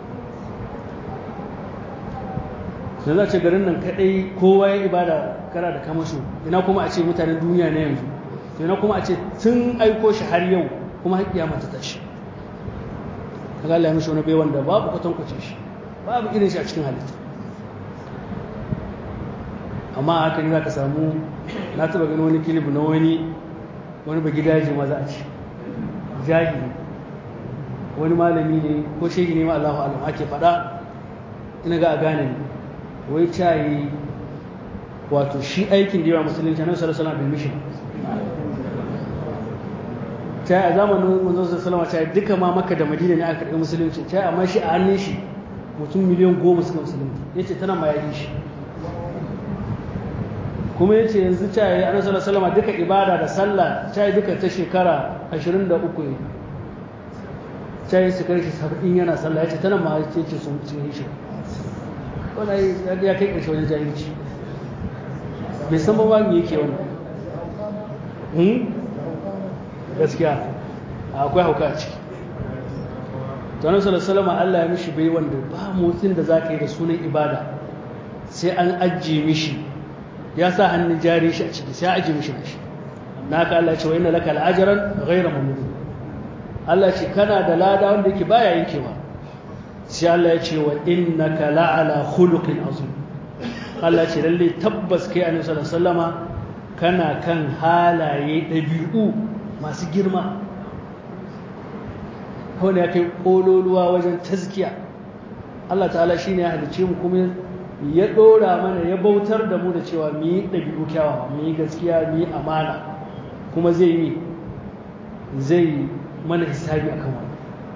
da za ce garin nan kadai kowa ya ibada kana da kamasho ina kuma a ce mutanen duniya na yanzu to ina kuma a ce tun aiko shi har yau kuma har kiyama ta tashi kaga Allah ya mishi wani baiwan da babu kwatan kwace shi babu irin shi a cikin halitta amma haka ne zaka samu na taba ganin wani kilib na wani wani ba gidaje ma za a ci jahili wani malami ne ko shehi ne ma Allahu alam ake faɗa ina ga a gane ne wai cayi wato shi aikin da yawa musulunci na sallallahu alaihi wasallam mission cayi a zamanin manzon sallallahu alaihi wasallam duka ma makka da madina ne aka karɓi musulunci cayi amma shi a hannun shi mutum miliyan goma suka musulunci yace tana ma yaji shi kuma yace yanzu cayi annabi sallallahu alaihi wasallam duka ibada da sallah cayi duka ta shekara 23 ne cayi su kai shi 70 yana sallah yace tana ma yace sun cin shi wanda ya kai ƙarshe wajen jahilci bai san ba me yake wannan gaskiya akwai hauka a ciki tuwanar salasalama Allah ya mishi bai wanda ba motsin da za ka yi da sunan ibada sai an ajiye mishi ya sa hannun jari shi a ciki sai ajiye mishi na shi na ka Allah ce wa ina laka al'ajaran gaira mamudu Allah ce kana da lada wanda yake baya yankewa sai Allah ya ce wa innaka la'ala khuluqin azim Allah ce lalle tabbas kai annabi sallallahu alaihi wasallama kana kan halaye ɗabi'u masu girma wanda ya kai ƙololuwa wajen tazkiya Allah ta'ala shi ne ya halice mu kuma ya ɗora mana ya bautar da mu da cewa mu yi ɗabi'u kyawawa mu yi gaskiya mu yi amana kuma zai yi zai mana hisabi akan wani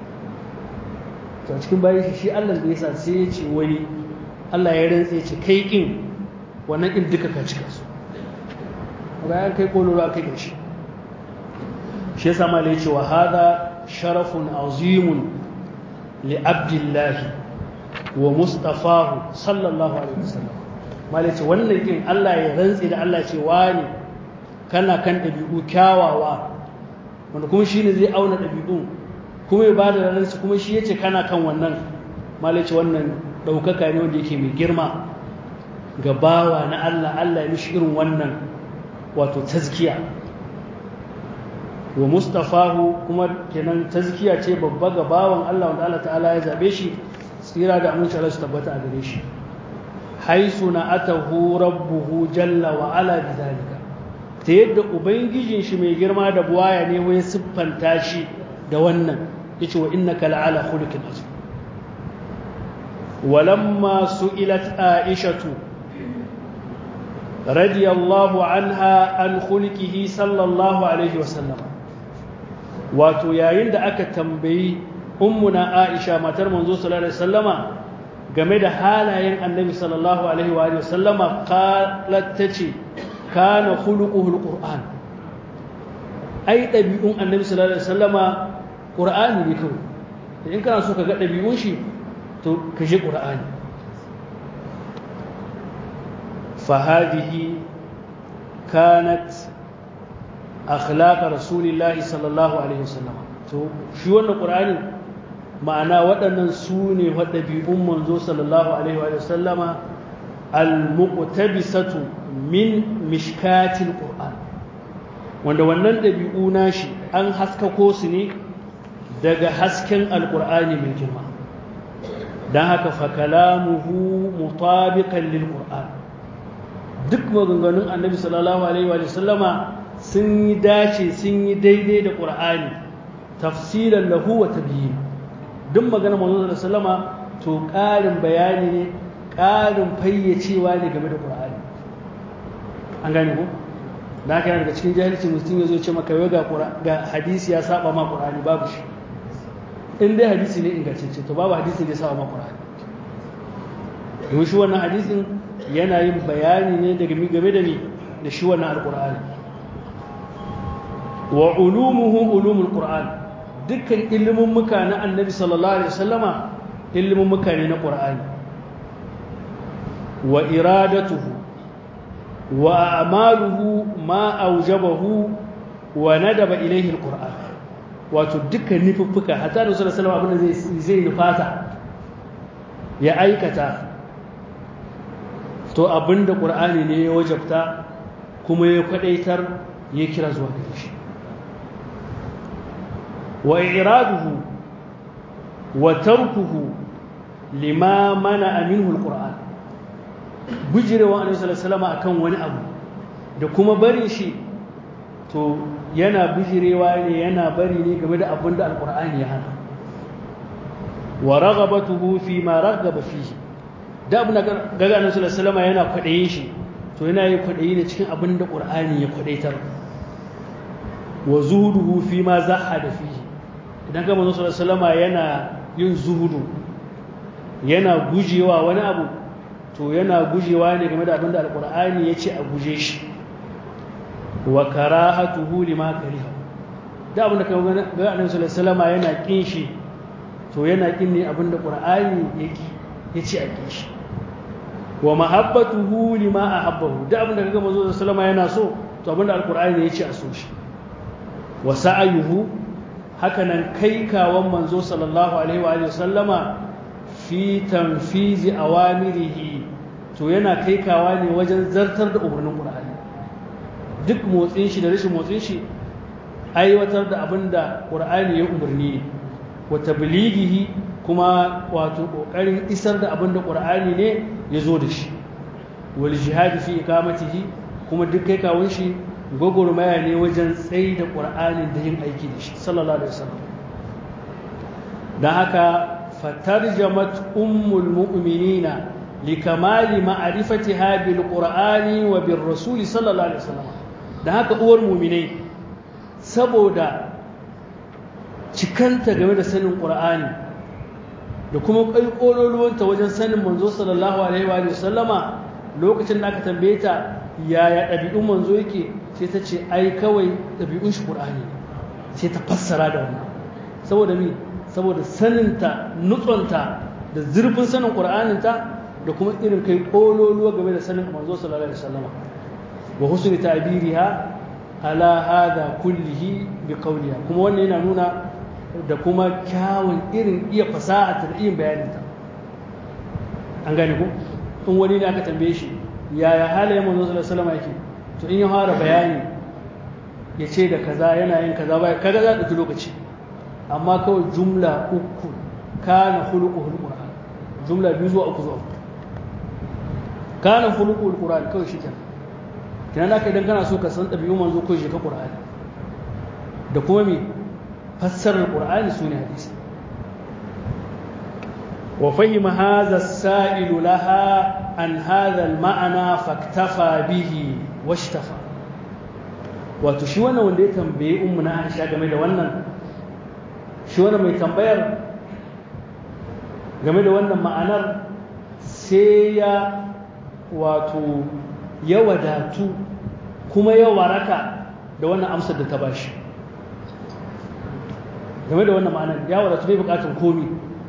to cikin bayan shi shi Allah da yasa sai ya ce wani Allah ya rantsa ya ce kai kin wannan kin duka ka cika su bayan kai ƙololuwa kai gashi shi yasa ma ya ce wa hada sharafun azimun li abdullahi wa mustafahu sallallahu alaihi wasallam malaci wannan kin Allah ya rantsi da Allah ce wani kana kan dabi'u kyawawa wanda kuma shine zai auna dabi'un kuma ya bada ransu kuma shi yace kana kan wannan malaci wannan daukaka ne wanda yake mai girma ga bawa na Allah Allah ya mishi irin wannan wato tazkiya wa mustafahu kuma kenan tazkiya ce babba ga bawan Allah wanda Allah ta'ala ya zabe shi tsira da aminci Allah su tabbata a gare shi haisu na atahu rabbuhu jalla wa ala bidalika ta yadda ubangijin shi mai girma da buwaya ne wai siffanta shi da wannan yace wa innaka la'ala khuluqin azim walamma su'ilat aishatu radiyallahu anha an khulqihi sallallahu alaihi wasallam wato yayin da aka tambayi ummuna aisha matar manzo sallallahu alaihi wasallama game da halayen annabi sallallahu alaihi wa sallama qalat tace kana khuluquhu alquran ai dabi'un annabi sallallahu alaihi wasallama qur'ani ne kawai in kana so ka ga dabi'un shi to ka je qur'ani fa hadhihi kanat akhlaq rasulillahi sallallahu alaihi wasallama to shi wannan qur'ani ma'ana waɗannan su ne ɗabi'un manzo sallallahu alaihi wa sallama al-muqtabisatu min mishkatil qur'an wanda wannan ɗabi'u nashi an haskako su ne daga hasken alqur'ani mai girma dan haka fa kalamuhu mutabiqan lil qur'an duk maganganun annabi sallallahu alaihi wa sallama sun yi dace sun yi daidai da qur'ani tafsilan lahu wa tabyin duk magana manzo da sallama to ƙarin bayani ne ƙarin fayyacewa ne game da Qur'ani an gane ko da haka daga cikin jahilci mutum ya zo ce maka yau ga hadisi ya saba ma Qur'ani babu shi in dai hadisi ne ingantacce to babu hadisi da ya saba ma Qur'ani domin shi wannan hadisin yana yin bayani ne daga game da ni da shi wannan alqur'ani wa ulumuhu ulumul qur'an dukkan ilimin muka na annabi sallallahu alaihi wasallama ilimin muka ne na qur'ani wa iradatuhu wa a'maluhu ma aujabahu wa nadaba ilayhi alquran wato dukkan nufuffuka hatta da sallallahu alaihi wasallam abin da zai zai nufata ya aikata to abinda qur'ani ne ya wajabta kuma ya kwadaitar ya kira zuwa gare shi وإعراضه وتركه لما منع منه القرآن بجري وأن صلى الله عليه وسلم أكون wani abu da kuma barin shi to yana bijirewa ne yana bari ne game da abin da alkur'ani ya hana wa raghabatuhu fi ma raghaba fihi da abin da gaga annabi sallallahu alaihi wasallam yana kwadayin shi to yana yi kwadayi ne cikin abin da qur'ani ya kwadaitar wa zuhuduhu fi ma zahada fihi idan ka manzo sallallahu alaihi yana yin zuhudu yana gujewa wani abu to yana gujewa ne game da abinda alqur'ani yace a guje shi wa karahatuhu lima kariha da abinda ka ga annabi sallallahu alaihi yana kin shi to yana kin ne abinda qur'ani yake yace a kin shi wa mahabbatuhu lima ahabbahu da abinda kaga manzo sallallahu alaihi yana so to abinda alqur'ani yace a so shi wa sa'ayuhu hakanan kai kawan manzo sallallahu alaihi wa sallama fi tanfizi awamirihi to yana kai kawa ne wajen zartar da umarnin qur'ani duk motsin shi da rashin motsin shi aiwatar da abinda qur'ani ya umarni wa tablighihi kuma wato kokarin isar da abinda qur'ani ne ya zo da shi wal jihadi fi iqamatihi kuma duk kai kawun shi gwagwarmaya ne wajen tsayi da ƙur'anin da yin aiki da shi sallallahu alaihi wasallam don haka fatarjamat ummul mu'minina likamali ma'rifatiha bil qur'ani wa bir rasul sallallahu alaihi wasallam don haka uwar mu'minai saboda cikanta game da sanin qur'ani da kuma ƙaiƙololuwanta wajen sanin manzo sallallahu alaihi wa sallama lokacin da aka tambaye ta yaya ɗabi'un manzo yake sai ta ce ai kawai ɗabi'un shi ƙur'ani sai ta fassara da wannan saboda mi saboda saninta nutsonta da zurfin sanin ƙur'aninta da kuma irin kai ƙololuwa game da sanin manzo sallallahu alaihi wasallama wa husni ta'biriha ala hada kullihi bi qawliha kuma wannan yana nuna da kuma kyawun irin iya fasaha ta iya bayaninta an gane ko in wani ne aka tambaye shi yaya halayen manzo sallallahu alaihi wasallam yake to in ya fara bayani ya ce da kaza yana yin kaza ba kaga za ɗauki lokaci amma kawai jumla uku kana khuluquhul qur'an jumla biyu zuwa uku zuwa kana khuluquhul qur'an kawai shi kenan kenan haka idan kana so ka san ɗabi'un manzo ko shi ka qur'ani da kuma me fassarar qur'ani sune hadisi وفهم هذا السائل لها عن هذا المعنى فاكتفى به واشتفى wato shi wannan wanda ya tambaye ummu na Aisha game da wannan shi wannan mai tambayar game da wannan ma'anar sai ya wato ya wadatu kuma ya waraka da wannan amsar da ta bashi game da wannan ma'anar ya wadatu bai bukatun komi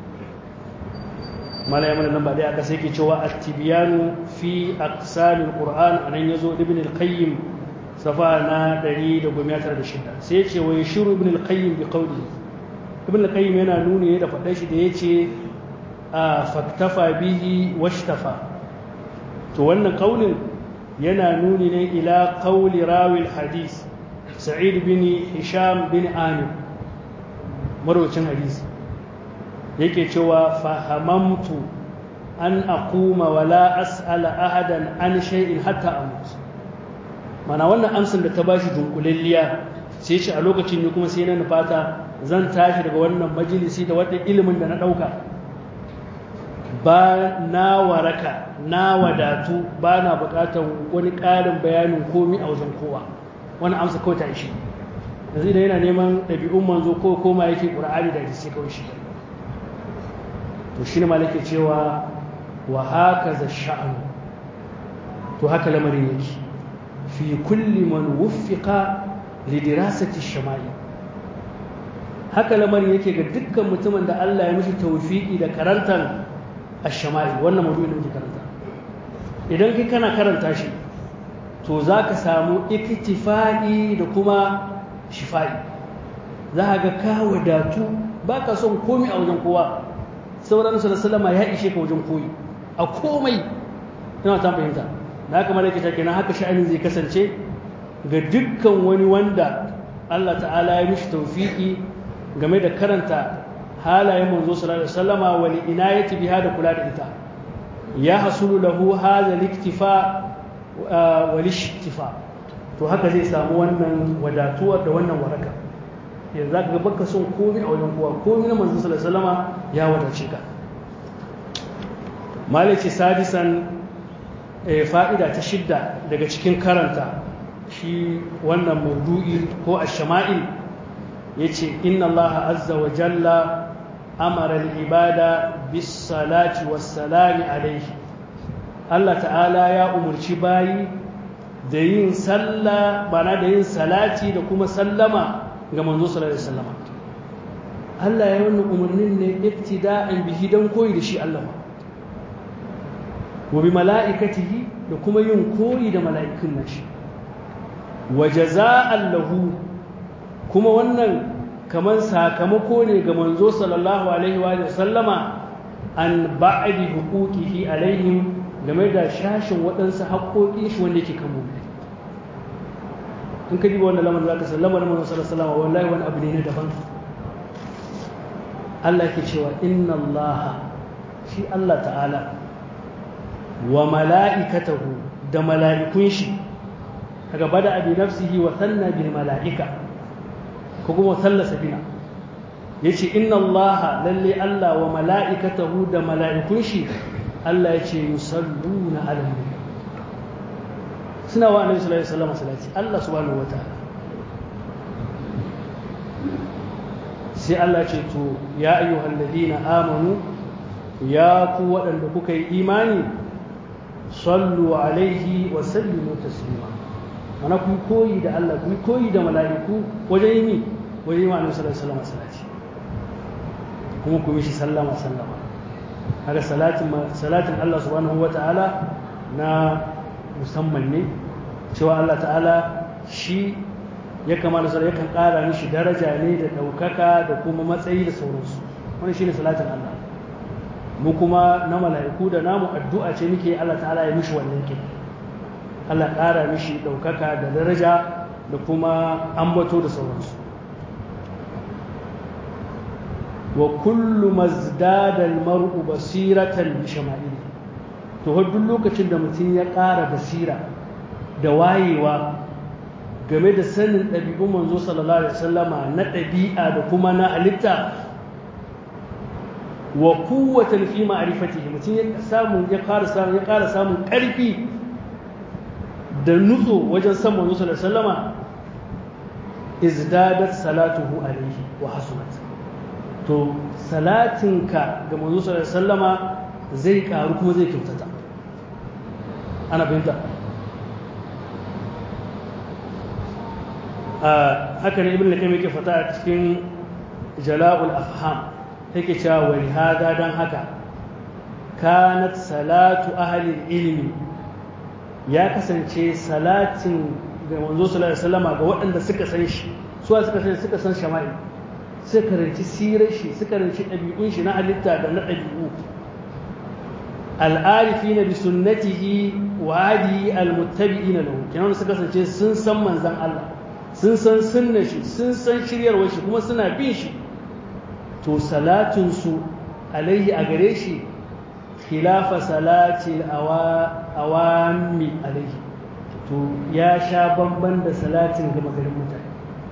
mala ya mana nan ba dai aka sai ke cewa at-tibyanu fi aqsamil qur'an anan yazo ibn al-qayyim safa na 196 sai ya ce wa yashuru ibn al-qayyim bi qawli ibn al-qayyim yana nuni da faɗa shi da yace a faktafa bihi washtafa to wannan kaulin yana nuni ne ila qawli rawi al-hadith sa'id bin hisham bin amir marwacin hadisi yake cewa fahamamtu an aquma wala as'ala ahadan an shay'in hatta amut mana wannan amsar da ta bashi dunkulalliya sai shi a lokacin ne kuma sai na nufata zan tashi daga wannan majalisi da wannan ilimin da na dauka ba na waraka na wadatu ba na bukatar wani ƙarin bayanin komi a wajen kowa wani amsa kawai ta ishi yanzu idan yana neman ɗabi'un manzo ko koma yake ƙur'ani da hadisi kawai shi to shi ne malake cewa wa haka za sha'anu to haka lamarin yake fi kulli man wuffiqa li dirasati shama'i haka lamarin yake ga dukkan mutumin da Allah ya mishi tawfiki da karantar ash-shama'i wannan maudu'in da muke karanta idan kai kana karanta shi to zaka samu iktifa'i da kuma shifa'i za ga ka wadatu baka son komai a wajen kowa sauran su da salama ya ishe ka wajen koyi a komai ina ta fahimta da haka malaka ta kenan haka sha'anin zai kasance ga dukkan wani wanda Allah ta'ala ya mishi tawfiki game da karanta halayen manzo sallallahu alaihi wasallama wal inayati biha da kula da ita ya hasulu lahu hadha al-iktifa wal ishtifa to haka zai samu wannan wadatuwar da wannan waraka yanzu zaka ga baka son komai a wajen kowa komai na manzo sallallahu alaihi wasallama ya wadace ka malici sadisan fa'ida ta shidda daga cikin karanta shi wannan maudu'i ko ash-shama'il yace inna allaha azza wa jalla amara al-ibada bis salati was salami alayhi Allah ta'ala ya umurci bayi da yin sallah bana da yin salati da kuma sallama ga manzo sallallahu alaihi wasallam Allah ya wannan umarnin ne iktida'an bihi dan koyi da shi Allah wa bi mala'ikatihi da kuma yin koyi da mala'ikun nashi wa jaza'an lahu kuma wannan kaman sakamako ne ga manzo sallallahu alaihi wa sallama an ba'di huquqihi alaihim game da shashin waɗansu haƙoƙin shi wanda yake kan mu in ka diba wannan lamarin zaka san lamarin manzo sallallahu alaihi wa wallahi wani abu ne na daban Allah ke cewa inna Allah shi Allah ta'ala wa mala'ikatahu da mala'ikun shi daga bada abi nafsihi wa sanna bil mala'ika ko kuma sallasa bina yace inna allaha lalle Allah wa mala'ikatahu da mala'ikun shi Allah yace yusalluna ala nabi suna wa annabi sallallahu alaihi wasallam salati Allah subhanahu wataala sai Allah ce to ya ayyuhal ladina amanu ya ku waɗanda kuka yi imani sallu alaihi wa sallimu taslima mana ku koyi da Allah ku koyi da mala'iku wajen yi wajen yi wa annabi sallallahu alaihi wasallam salati kuma ku mishi sallama sallama kaga salatin salatin Allah subhanahu wataala na musamman ne cewa Allah ta'ala shi ya kamata sai yakan ƙara mishi daraja ne da ɗaukaka da kuma matsayi da sauransu wani shine salatin Allah mu kuma na mala'iku da namu addu'a ce muke Allah ta'ala ya mishi wannan kin Allah ƙara mishi ɗaukaka da daraja da kuma ambato da sauransu wa kullu mazdada al-mar'u basiratan bi shama'ili to duk lokacin da mutum ya ƙara basira da wayewa game da sanin ɗabi'un manzo sallallahu alaihi wasallama na ɗabi'a da kuma na halitta wa kuwatan fi ma'rifatihi mutum ya samu ya ƙara samu ya ƙara samun ƙarfi da nutso wajen san manzo sallallahu alaihi wasallama izdadat salatuhu alaihi wa hasunat to salatinka ga manzo sallallahu alaihi wasallama zai ƙaru kuma zai kyautata ana fahimta haka ne ibn al-qayyim yake fata a cikin jala'ul afham yake cewa wa hada dan haka kanat salatu ahli ilmi ya kasance salatin ga manzo sallallahu alaihi wasallam ga waɗanda suka san shi su suka san suka san shama'i suka karanci sirar shi suka karanci ɗabi'un shi na halitta da na ɗabi'u al'arifina bi sunnatihi wa hadi al-muttabi'ina lahu kenan suka kasance sun san manzon Allah sun san sunna shi sun san shiryarwar shi kuma suna bin shi to salatinsu alaihi a gare shi khilafa salati awami alaihi to ya sha bamban da salatin gama garin mutane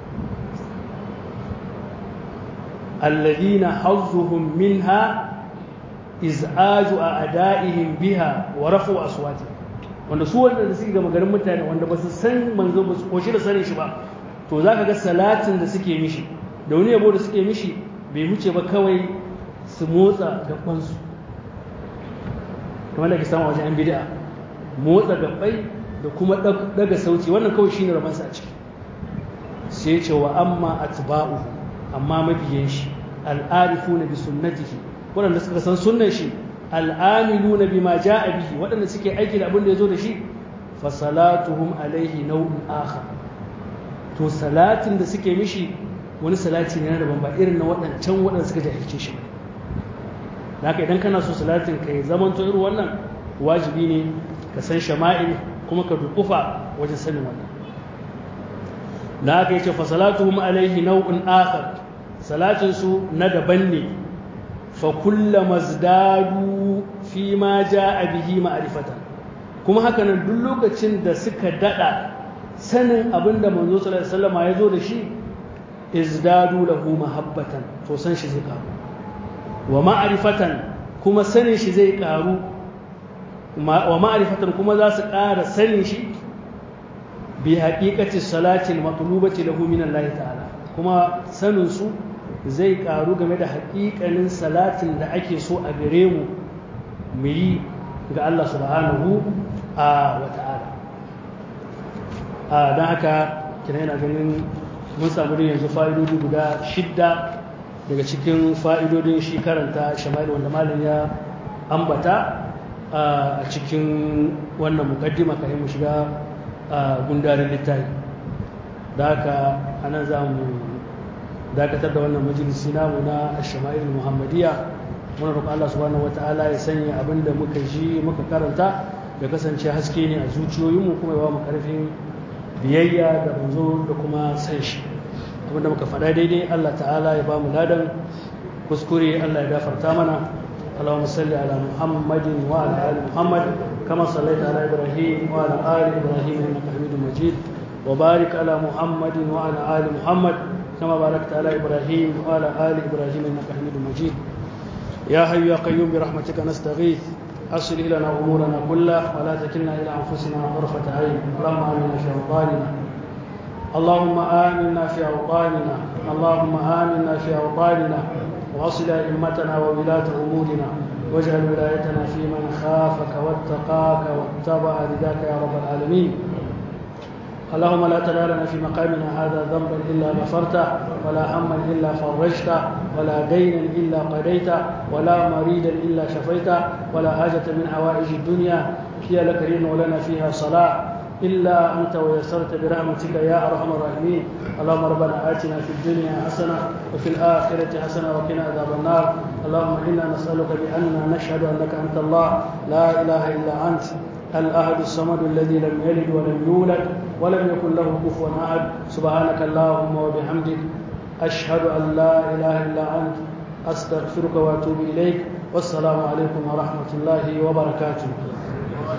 alladina hazzuhum minha iz'aju a ada'ihim biha wa rafu aswati wanda su wanda suke gama garin mutane wanda ba su san manzo ba su koshi da sanin shi ba to za ka ga salatin da suke mishi da wani yabo da suke mishi bai wuce ba kawai su motsa gabansu kamar da ke samu wajen yan bid'a motsa gabai da kuma daga sauti wannan kawai shine rabansa a ciki sai ce wa amma atba'u amma mabiyan shi al'arifuna bi sunnatihi waɗanda suka san sunnan shi al'amiluna bima ja'a bihi waɗanda suke aiki da abin da ya zo da shi fa salatuhum alaihi nau'un akhar to salatin da suke mishi wani salati ne na daban ba irin na waɗancan waɗanda suka jahilce shi da haka idan kana so salatin ka yi zaman to irin wannan wajibi ne ka san shama'il kuma ka dukufa wajen sanin wannan da haka yace fa salatuhum alaihi nau'un akhar salatin su na daban ne fa kullama zdadu fi ma jaa bihi ma'rifatan kuma haka nan duk lokacin da suka dada sanin abin da manzo sallallahu alaihi wasallam ya zo da shi izdadu lahu mahabbatan to san shi zai karu wa ma'rifatan kuma sanin shi zai karu wa ma'rifatan kuma za su ƙara sanin shi bi haqiqati salati al-matlubati lahu min Allah ta'ala kuma sanin su zai karu game da haƙiƙanin salatin da ake so a gare mu mu yi ga Allah subhanahu wa ta'ala don haka kina yana ganin mun samu da yanzu fa'idodi guda shidda daga cikin fa'idodin shi karanta shamali wanda malin ya ambata a cikin wannan mukaddima kayan mu shiga gundarin littafi da haka anan za mu dakatar da wannan majalisi namu na shama'il muhammadiyya muna roƙon Allah subhanahu wata'ala ya sanya abin da muka ji muka karanta ya kasance haske ne a zuciyoyinmu kuma ya ba mu ƙarfin biyayya da manzo da kuma san shi abinda muka faɗa daidai Allah ta'ala ya ba mu ladan kuskure Allah ya gafarta mana Allahumma salli ala Muhammadin wa ala ali Muhammad كما صليت على إبراهيم وعلى آل إبراهيم إنك حميد مجيد وبارك على محمد وعلى آل محمد كما باركت على إبراهيم وعلى آل إبراهيم إنك حميد مجيد يا حي يا قيوم برحمتك نستغيث أصل لنا أمورنا كلها ولا تكلنا إلى أنفسنا طرفة عين اللهم آمنا في أوطاننا اللهم آمنا في أوطاننا اللهم آمنا في أوطاننا وأصل أئمتنا وولاة أمورنا واجعل ولايتنا في من خافك واتقاك واتبع رداك يا رب العالمين اللهم لا تدع لنا في مقامنا هذا ذنبا الا غفرته ولا هما الا فرجته ولا دينا الا قضيته ولا مريدا الا شفيته ولا حاجه من حوائج الدنيا هي لك رين ولنا فيها صلاح الا انت ويسرت برحمتك يا ارحم الراحمين اللهم ربنا اتنا في الدنيا حسنه وفي الاخره حسنه وقنا عذاب النار اللهم انا نسالك باننا نشهد انك انت الله لا اله الا انت الأحد الصمد الذي لم يلد ولم يولد ولم يكن له كفوا أحد سبحانك اللهم وبحمدك أشهد أن لا إله إلا أنت أستغفرك وأتوب إليك والسلام عليكم ورحمة الله وبركاته